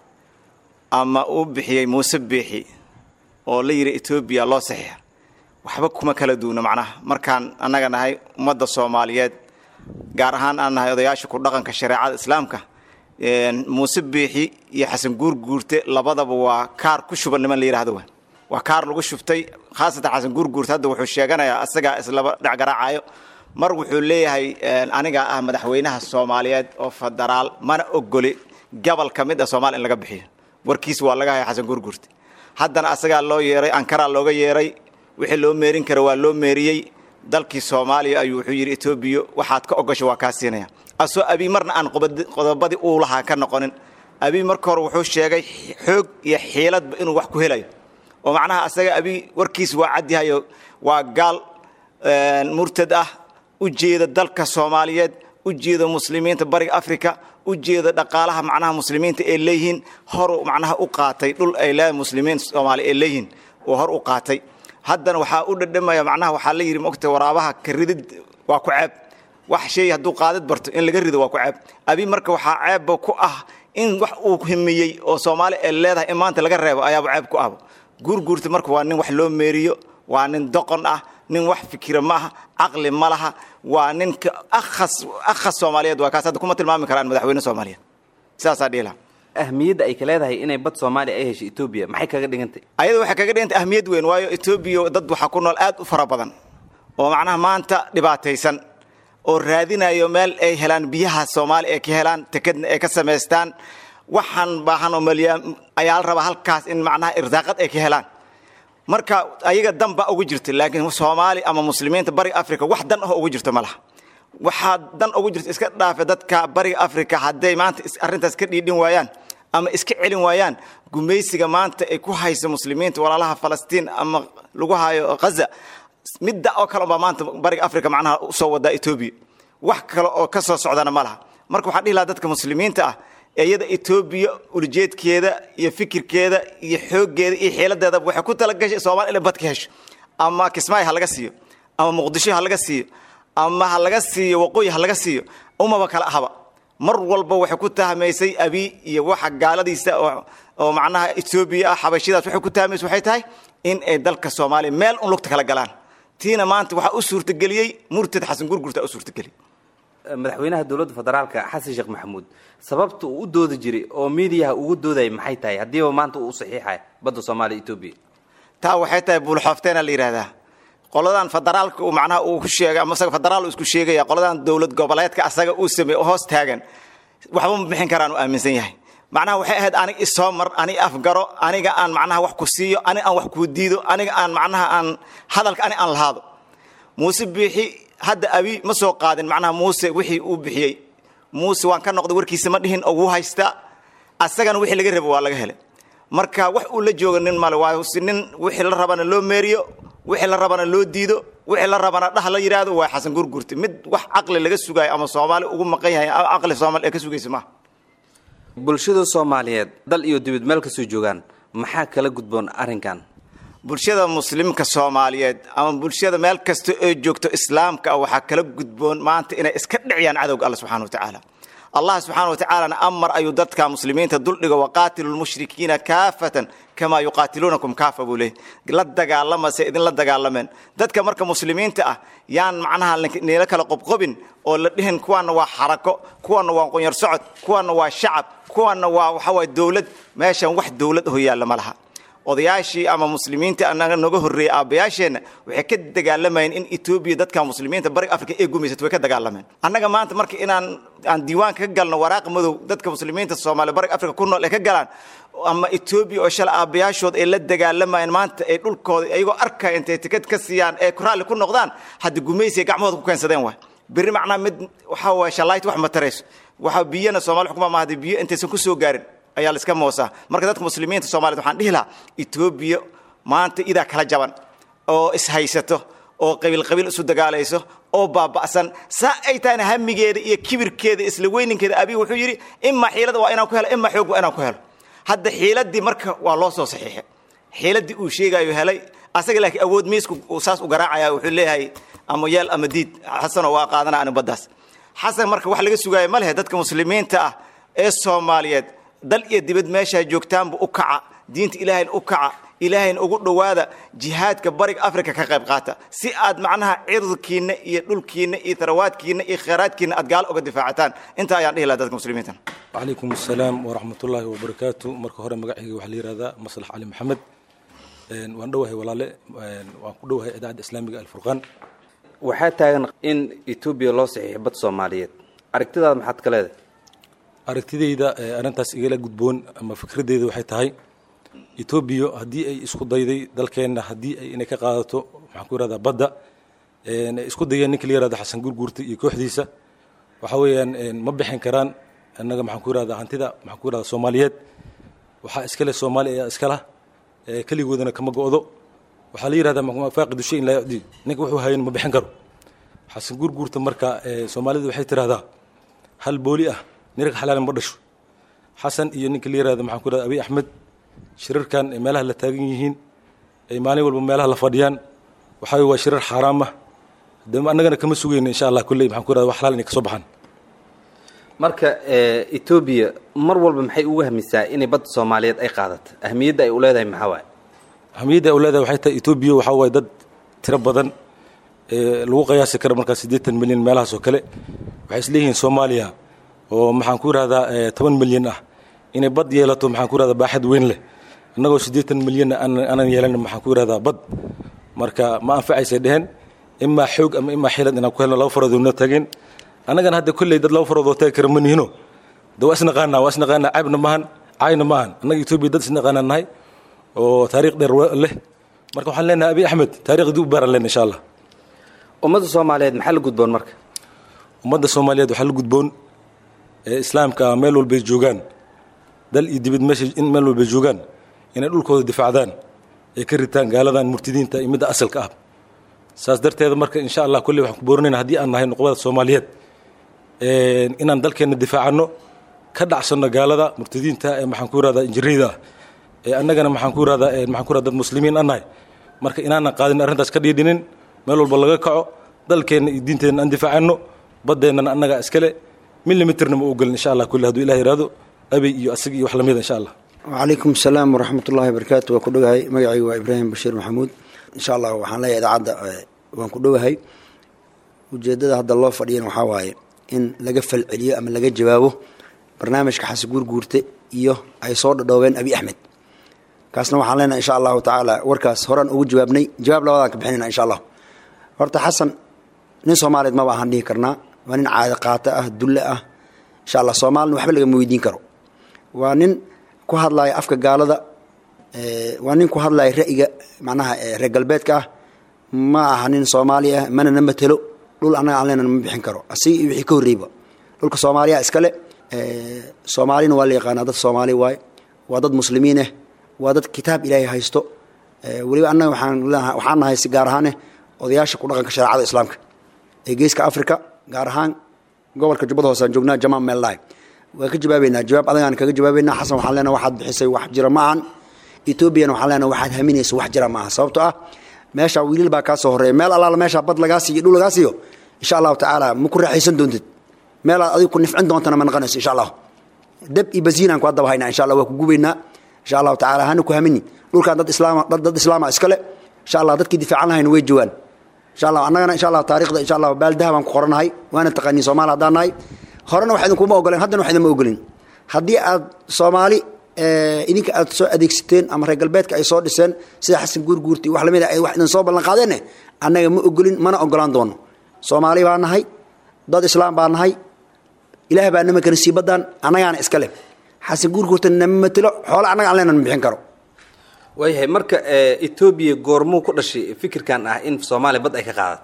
أما أوبحي موسى بيحي oo la yidhi etoobiya loo saxiixa waxba kuma kala duuna macnaha markaan annaga nahay ummadda soomaaliyeed gaar ahaan aan nahay odayaasha ku dhaqanka shareecada islaamka muuse biixi iyo xasan guurguurte labadaba waa kaar ku shuban niman la yidhahdo wa waa kaar lagu shubtay khaasatan xasan guurguurte hadda wuxuu sheeganayaa asagaa islaba dhacgaraacayo mar wuxuu leeyahay aniga ah madaxweynaha soomaaliyeed oo federaal mana ogoli gobol ka mid ah soomaaliya in laga bixiyo warkiis waa laga haya xasan guurguurte haddana asagaa loo yeeray ankaraa looga yeeray wixii loo meerin kara waa loo meeriyey dalkii soomaaliya ayuu wuxuu yidhi etoobiya waxaad ka ogasho waa kaa siinaya asoo abiy marna aan qodobadii uu lahaa ka noqonin abiy marka hore wuxuu sheegay xoog iyo xiiladba inuu wax ku helayo oo macnaha asaga abiy warkiis waa cadyahayo waa gaal murtad ah u jeeda dalka soomaaliyeed u jeeda muslimiinta bariga africa u jeeda dhaqaalaha macnaha muslimiinta ay leeyihiin horu macnaha u qaatay dhul ay leedahay muslimiin soomaali ay leeyihiin oo hor u qaatay haddana waxaa u dhadhamaya macnaha waxaa la yidhi mogta waraabaha ka ridid waa ku ceeb wax shay hadduu qaadid barto in laga rido waa ku ceeb abi marka waxaa ceebba ku ah in wax uu himiyey oo soomaali ay leedahay in maanta laga reebo ayaaba ceeb ku ahba guurguurta marka waa nin wax loo meeriyo waa nin doqon ah nin wax fikira ma aha caqli ma laha waa ninka akhas akhas soomaaliyeed waa kaas hadda kuma tilmaami karaan madaxweyne soomaaliyeed sidaasaa dhihi lahaa ahmiyadda ay ka leedahay inay bad soomaaliya ay heshay etoobiya maxay kaga dhigantay ayada waxay kaga dhigantay ahmiyad weyn waayo etoobiya dad waxaa ku nool aad u fara badan oo macnaha maanta dhibaataysan oo raadinayo meel ay helaan biyaha soomaaliya ay ka helaan tekadna ay ka samaystaan waxaan baahan oo malyaa ayaa la rabaa halkaas in macnaha irsaaqad ay ka helaan marka ayaga dan baa ugu jirta laakiin soomaali ama muslimiinta bariga africa wax dan ah ugu jirto ma laha waxaa dan ugu jirta iska dhaafe dadka bariga africa hadday maanta arrintaas ka dhiidhin waayaan ama iska celin waayaan gumaysiga maanta ay ku hayso muslimiinta walaalaha falastiin ama lagu hayo ghaza midda oo kale unbaa maanta bariga africa macnaha usoo wadaa etoobiya wax kale oo ka soo socdana ma laha marka waxaan dhihi lahaa dadka muslimiinta ah iyada etoobiya ulajeedkeeda iyo fikirkeeda iyo xooggeeda iyo xiiladeedaba waxay ku talagashay soomaali inay bad ka hesho ama kismaayo ha laga siiyo ama muqdisho ha laga siiyo ama ha laga siiyo waqooyi ha laga siiyo umaba kala ahaba mar walba waxay ku tahmaysay abi iyo waxa gaaladiisa oo macnaha etoobiya ah xabashidaas waxay ku tahmaysa waxay tahay in ay dalka soomaaliya meel un lugta kala galaan tiina maanta waxaa u suurtageliyey murtad xasan gurgurta u suurtageliyey madaxweynaha dowladda federaalka xasan sheekh maxamuud sababta uu u doodi jiray oo miidiyaha ugu doodayay maxay tahay haddiiba maanta uu u saxiixay badda soomaaliya etoobiya taa waxay tahay buulxoofteena la yidhahdaa qoladan federaalka uu macnaha uu ku sheegay ama isaga federaal uu isku sheegaya qoladan dowlad goboleedka asaga uu sameeyey oo hoos taagan waxba ma bixin karaan uu aaminsan yahay macnaha waxay ahayd aniga isoo mar aniga afgaro aniga aan macnaha wax ku siiyo aniga aan wax kuu diido aniga aan macnaha aan hadalka aniga aan lahaado muuse biixi hadda abi ma soo qaadin macnaha muuse wixii uu bixiyey muuse waan ka noqday warkiisa ma dhihin oo wuu haystaa asagana wixii laga rabo waa laga helay marka wax uu la jooga nin male waa si nin wixii la rabana loo meeriyo wixii la rabana loo diido wixii la rabana dhah la yidhaahdo waa xasan gurgurta mid wax caqli laga sugaayo ama soomaali ugu maqan yahay caqli soomaali ee ka sugaysa maaha bulshada soomaaliyeed dal iyo dibad meel kasoo joogaan maxaa kala gudboon arrinkan bulshada muslimka soomaaliyeed ama bulshada meel kasta oo joogto islaamka ah waxaa kala gudboon maanta inay iska dhiciyaan cadowga alla subxana watacaala allah subxaana watacaalana amar ayuu dadka muslimiinta duldhigo waqaatilu lmushrikiina kaafatan kamaa yuqaatiluunakum kaafa buu leeyay la dagaalama se idinla dagaalameen dadka marka muslimiinta ah yaan macnaha niila kala qobqobin oo la dhihin kuwaana waa xarako kuwaana waa qonyar socod kuwaana waa shacab kuwaana waa waxawaay dowlad meeshan wax dowlad ho yaalla ma laha odayaashii ama muslimiinta anaga noga horreeyey aabbayaasheenna waxay ka dagaalamayeen in etoobiya dadka muslimiinta bariga africa ee gumaysato way ka dagaalameen annaga maanta marka inaan aan diiwaanka ka galno waraaq madow dadka muslimiinta soomaaliya bariga africa ku nool ay ka galaan ama etoobiya oo shala aabbayaashood ay la dagaalamayeen maanta ay dhulkooda iyagoo arkaya intay tikad ka siiyaan ee raalli ku noqdaan hadda gumaysiga gacmahooda ku keensadeen waay berri macnaha mid waxaa waye shallaayt wax ma tarayso waxa biyana soomaali xukuma maaha dee biyo intaysan ku soo gaarin ayaa la iska moosaa marka dadka muslimiinta soomaaliyed waxaan dhihi lahaa etoobiya maanta idaa kala jaban oo ishaysato oo qabiil qabiil isu dagaalayso oo baaba'san saa ay tahayna hamigeeda iyo kibirkeeda isla weyninkeeda abiy wuxuu yidhi imaa xiilada waa inaan ku helo imaa xoog waa inaan ku helo hadda xiiladii marka waa loo soo saxiixay xiiladii uu sheegayo helay asaga laakiin awood miisku uu saas u garaacaya wuxuu leeyahay ama yeel ama diid xasanoo waa qaadana anu baddaas xasan marka wax laga sugaayo ma lehe dadka muslimiinta ah ee soomaaliyeed dal iyo dibad meeshaa joogtaanba u kaca diinta ilaahayna u kaca ilaahayna ugu dhowaada jihaadka bariga africa ka qayb qaata si aad macnaha cirdkiinna iyo dhulkiinna iyo tarawaadkiinna iyo khayraadkiinna aad gaalo uga difaacataan intaa ayaan dhihi lahaa dadka muslimiinta وعليكم السلام ورحمة الله وبركاته مركه هore magacayga waxa la yiraahdaa maslax cali maxamed een waan dhowahay walaale een waan ku dhowahay idaacadda islaamiga alfurqaan waxaa taagan in etoobiya loo saxiixo bad soomaaliyeed aragtidaada maxaad ka leedahay aragtidayda ee arrintaas igala gudboon ama fikradeyda waxay tahay etoobiya haddii ay isku dayday dalkeenna haddii ay inay ka qaadato maxaan ku yirahdaa badda een ay isku dayeen ninka la yirahdo xasan gurguurta iyo kooxdiisa waxa weeyaan een ma bixin karaan annaga maxaan ku yirahdaa hantida maxaan ku yirahdaa soomaaliyeed waxaa iskale soomaali ayaa iskala ee keligoodana kama go'do waxaa la yirahdaa faaqidu shay in laa yucdi ninka wuxuu hayan ma bixin karo xasan gurguurta marka ee soomaalidu waxay tirahdaa hal booli ah nirag xalaalan ma dhasho xasan iyo ninka la yirahdo maxaan ku yirahdaa abiy axmed shirarkan ee meelaha la taagan yihiin ay maalin walba meelaha la fadhiyaan waxaa weeye waa shirar xaaraam ah de annagana kama sugayno insha allah kulley maxaan ku yirahdaa wax xalaal inay ka soo baxaan marka ee, etoobiya mar walba maxay ugu hamisaa inay badda soomaaliyeed ay qaadato ahmiyadda ay u leedahay maxaa waaye ahmiyadda ay u leedahay waxay tahay etoobiya waxaa waaye dad tiro badan ee lagu qiyaasi karo markaa siddeetan milyan meelahaas oo kale waxay isleeyihiin soomaaliya oo maxaan ku yidhahdaa ee, toban milyan ah inay bad yeelato maxaan ku yidhahdaa baaxad weyn leh annagoo siddeetan milyanna aanan aanan yeelan maxaan ku yidhahdaa bad marka ma anfacaysay dheheen imaa xoog ama imaa xilad inaan ku helno laba farood noo tageen annagana hadda kolley dad laba farood oo taagi kara ma nihino de waa isnaqaanaa waa isnaqaanaa caybna maahan caayna maahan annaga etoobiya dad isnaqaanaa nahay oo taariikh dheer wa- leh marka waxaan leenahay abiy axmed taariikhdii u baaran leen insha allah ummadda soomaaliyeed maxaa la gudboon marka ummadda soomaaliyeed waxaa la gudboon ee islaamka ah meel walbay joogaan dal iyo dibad meesha in meel walbay joogaan inay dhulkooda difaacdaan ay ka ritaan gaaladan murtidiinta iyo midda asalka ah saas darteeda marka insha allah kolley waxaan ku boorinayna haddii aan nahay nuqbada soomaaliyeed een, inaan dalkeenna difaacano ka dhacsanno gaalada murtidiinta ee maxaan ku yirahdaa injiriyada ah ee annagana maxaan ku yirahdaa ee maxaan ku yirahdaa dad muslimiin an nahay marka inaanan qaadin arrintaas ka dhiidhinin meel walba laga kaco dalkeenna iyo diinteenna aan difaacano baddeennana annaga iskale milimitirna ma ogolin insha allah kulli hadduu ilah yidhaahdo abey iyo asig iyo wax lamida insha allah وعليكم السلام ورحمة الله وبركاته وكدوهاي مقعي وإبراهيم بشير محمود إن شاء الله وحان لي إذا وان كدوهاي وجدد هذا الله فريين وحاواي إن لقفل عليا أما لقى جوابه برنامج كحس جور جورته إيوه أي صور دوين أبي أحمد كاسنا وحان لنا إن شاء الله تعالى وركاس هران أو جوابني جواب لوضعك بحننا إن شاء الله horta xasan nin soomaaliyeed ma baahan dhihi karnaa waa nin caado qaato ah dulle ah insha allah soomaalina waxba lagama weydiin karo waa nin ku hadlaya afka gaalada ee, waa nin ku hadlaya ra'yiga macnaha ee, reer galbeedka ah ma aha nin soomaali ah mana na matelo dhul annaga aan leenana ma bixin karo asig iyo wixii ka horreeyba dhulka soomaaliya iskale ee, soomaalina waa la yaqaanaa dad soomaali waaye waa dad muslimiin ah waa dad kitaab ilaahay haysto ee, weliba annaga waxaan leenahay- waxaan nahay si gaar ahaan eh, odayaasha ku dhaqanka shareecada islaamka ee geeska africa gaar ahaan gobolka jubbada hoose aan joognaa jamaan meellahay waan ka jawaabeynaa jawaab adagaan kaga jawaabeynaa xasan waxaan leenahay waxaad bixisay wax jira ma ahan etoobiyana waxaan leenahay waxaad haminaysa wax jira ma aha sababtoo ah meesha wiilal baa kaa soo horreeya meel allaala meesha bad lagaa siiyo dhul lagaa siiyo insha allahu tacaala ma ku raaxaysan doontid meelaad adigu ku nifcin doontana ma naqanayso insha allah dab iyo basiinaan ku haddaba haynaa insha allah waa ku gubaynaa insha allahu tacaala hana ku hamini dhulkan dad islaama dad dad islaama iskale insha allah dadkii difaacan lahayna way joogaan insha allah annagana insha allah taariikhda insha allah baaldaha baan ku qoranahay waana taqaaniin soomaali haddaan nahay horena wax idinkuma ogoleen haddana wax idinma ogolin haddii aad soomaali ee, idinka aad soo adeegsateen ama reer galbeedka ay soo dhiseen sida xasan guurguurti wax lamid a ay wax idin soo ballan qaadeenne annaga ma ogolin mana ogolaan doono soomaali baa nahay dad islaam baa nahay ilaah baa nama kana sii badaan annagaana iska leh xasan guurguurta nama matelo xoole annaga aan leenan ma bixin karo waayahay marka ee, etoobiya goormuu ku dhashay fikirkan ah in soomaaliya bad ay ka qaadato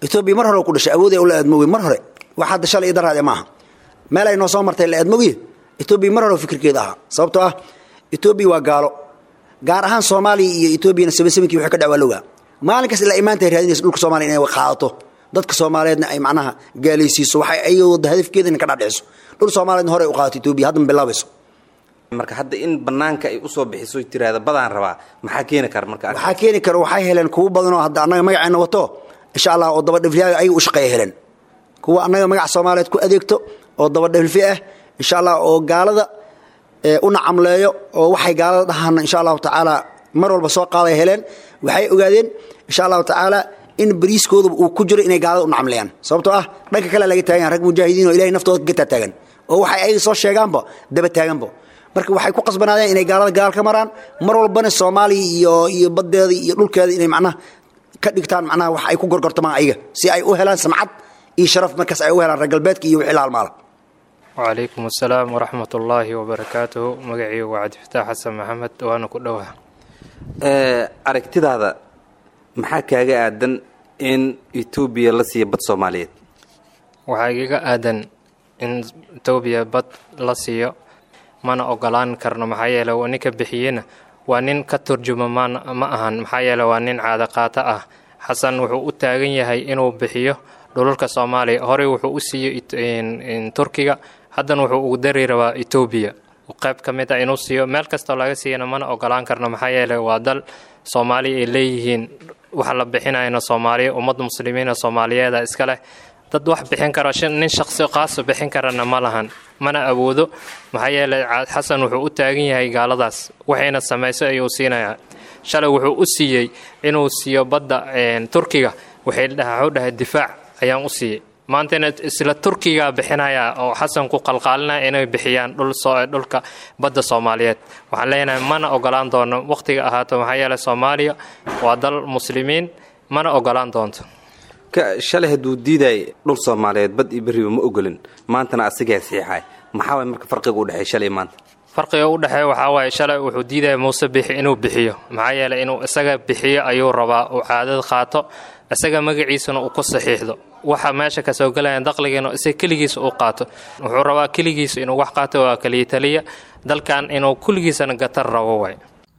etoobiya mar hore ku dhashay awood ay ula aadmoogay mar hore wax hadda shalay iyo daraade maaha meel ay noo soo martay la aadmoogye etoobiya mar hore fikirkeeda ahaa sababtoo ah etoobiya waa gaalo gaar ahaan soomaaliya iyo etoobiyana sabasaminkii wixii ka dhac waa lowgaa maalin kasta ilaa imaanta ay raadinaysa dhulka soomaaliya inay qaadato dadka soomaaliyeedna ay macnaha gaalaysiiso waxay ayadoo hadafkeeda inay ka dhadhiciso dhul soomaaliyeedna hore ay u qaadato etoobiya hadda ma bilaabayso marka hadda in banaanka ay usoo bixiso tiraahda badaan rabaa maxaa keeni kara marka waxaa keeni kara waxay heleen kuwo badanoo hadda annaga magaceena wato insha allah oo dabadhifliyaaga ayaga u shaqeeya heleen kuwa annaga magaca soomaaliyeed ku adeegto oo dabadhifli ah insha allah oo gaalada u nacamleeyo oo waxay gaalada dhahaan insha allahu tacaala mar walba soo qaaday heleen waxay ogaadeen insha allahu tacaala in bariiskooda uu ku jiro inay gaalada u nacamleeyaan sababtoo ah dhanka kale laga taagan rag mujaahidiin oo ilahay naftooda gataa taagan oo waxay ayaga soo sheegaanba daba taaganba marka waxay ku qasbanaadeen inay gaalada gaal ka maraan mar walbana soomaaliya iyo iyo baddeeda iyo dhulkeeda inay macnaha ka dhigtaan macnaha wax ay ku gorgortamaan ayaga si ay u helaan samcad iyo sharaf markaas ay u helaan reer galbeedka iyo wixii la halmaala wacalaykum assalaam waraxmat ullaahi wabarakaatuhu magacaygu waa cabdifataax xasan maxamed waana ku dhowaa aragtidaada maxaa kaaga aadan in etoobiya la siiya bad soomaaliyeed waxaa igaga aadan in etoobiya bad la siiyo mana ogolaan karno maxaa yeele ninka bixiyena waa nin ka turjuma ma ahan maxaa yeele waa nin caadaqaato ah xasan wuxuu u taagan yahay inuu bixiyo dhulalka soomaaliya horey wuxuu u siiyey turkiga haddana wuxuu ugu dari rabaa etoobiya qayb ka mid a inuu siiyo meel kastoo laga siiyana mana ogolaan karno maxaa yeele waa dal soomaaliya ay leeyihiin waxa la bixinayna soomaaliya ummad muslimiina soomaaliyeeda iska leh dad wax bixin karo nin shaqsi qaaso bixin karana ma lahan mana awoodo maxaa yeele xasan wuxuu u taagan yahay gaaladaas waxayna samayso ayuu siinayaa shalay wuxuu u siiyey inuu siiyo badda turkiga waxay dhahay difaac ayaan u siiyey maantana isla turkiga bixinaya oo xasan ku qalqaalinaya inay bixiyaan dhulka badda soomaaliyeed waxaan leenahay mana ogolaan doono wakhtiga ahaato maxaa yeele soomaaliya waa dal muslimiin mana ogolaan doonto shalay hadduu diiday dhul soomaaliyeed bad iyo beriba ma ogolin maantana asigaa siixay maxaa waay marka farqiga u dhexeey shalay maanta farqiga u dhexeeya waxaa waaye shalay wuxuu diidaya muuse bixi inuu bixiyo maxaa yeeley inuu isaga bixiyo ayuu rabaa uu caadad qaato isaga magaciisana uu ku saxiixdo waxa meesha kasoo gelaya daqligiina isaga keligiisa uu qaato wuxuu rabaa keligiisa inuu wax qaato waa kaliya taliya dalkan inuu kulligiisana gatar rabo waay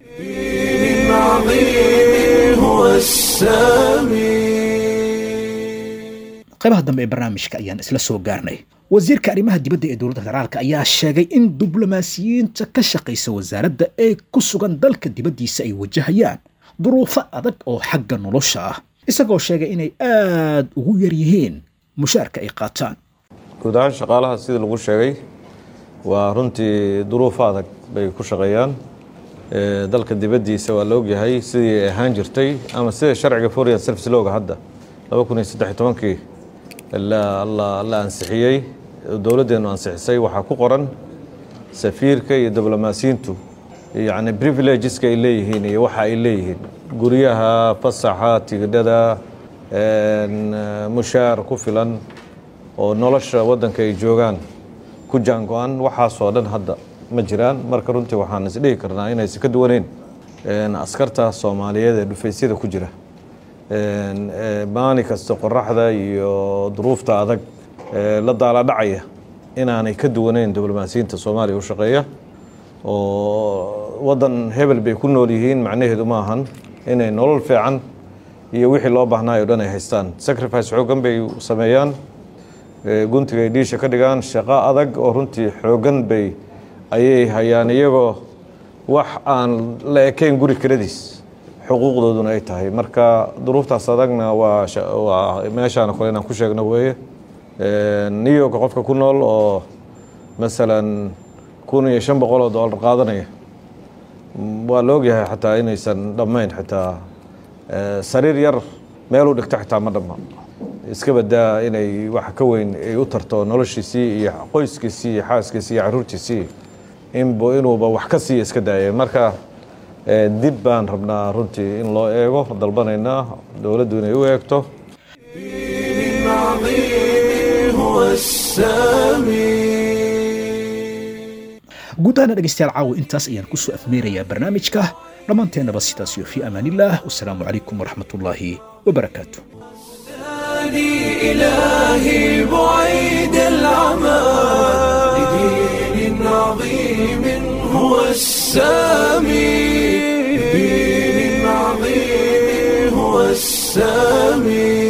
qaybaha dambe ee barnaamijka ayaan isla soo gaarnay wasiirka arrimaha dibadda ee dowladda federaalka ayaa sheegay in diblomaasiyiinta ka shaqaysa wasaaradda ee ku sugan dalka dibaddiisa ay wajahayaan duruufo adag oo xagga nolosha ah isagoo sheegay inay aad ugu yar yihiin mushaarka ay qaataan guud ahaan shaqaalaha sida lagu sheegay waa runtii duruufo adag bay ku shaqeeyaan dalka dibaddiisa waa la ogyahay sidii ay ahaan jirtay ama sida sharciga foreign service looga hadda laba kun iyo saddex iyo tobankii la ansixiyey dowladdeenu ansixisay waxaa ku qoran safiirka iyo diblomaasiyiintu yacni privilegeska ay leeyihiin iyo waxa ay leeyihiin guryaha fasaxa tigidhada mushaar ku filan oo nolosha waddanka ay joogaan ku jaango-an waxaasoo dhan hadda ma jiraan marka runtii waxaan isdhihi karnaa inaysan ka duwaneyn askarta soomaaliyeed ee dhufaysyada ku jira maalin kasta qoraxda iyo duruufta adag la daaladhacaya inaanay ka duwaneyn diblomaasiyiinta soomaaliya u shaqeeya oo waddan hebel bay ku nool yihiin macnaheedu ma ahan inay nolol fiican iyo wixii loo baahnaayo o dhan ay haystaan sacrifice xooggan bay sameeyaan guntiga ay dhiisha ka dhigaan shaqo adag oo runtii xooggan bay ayay hayaan iyagoo wax aan la ekayn guri kiradiis xuquuqdooduna ay tahay marka duruuftaas adagna waa waa meeshaana kole inaan ku sheegno weeye new yorka qofka ku nool oo masalan kun iyo shan boqol oo dollar qaadanaya waa la ogyahay xataa inaysan dhammayn xitaa sariir yar meeluu dhigto xitaa ma dhamma iska badaa inay wax ka weyn ay u tarto noloshiisii iyo qoyskiisii iyo xaaskiisii iyo caruurtiisii inbu inuuba wax ka siiya iska daaya marka dib baan rabnaa runtii in loo eego dalbanaynaa dowladdu inay u eegto guud ahaana dhegeystayaal caawa intaas ayaan kusoo afmeerayaa barnaamijka dhammaanteennaba sidaas iyo fii amaanillaah wasalaamu calaykum waraxmatullaahi wabarakaatu هداني إلهي بعيد العمى لدين عظيم هو السامي لدين عظيم هو السامي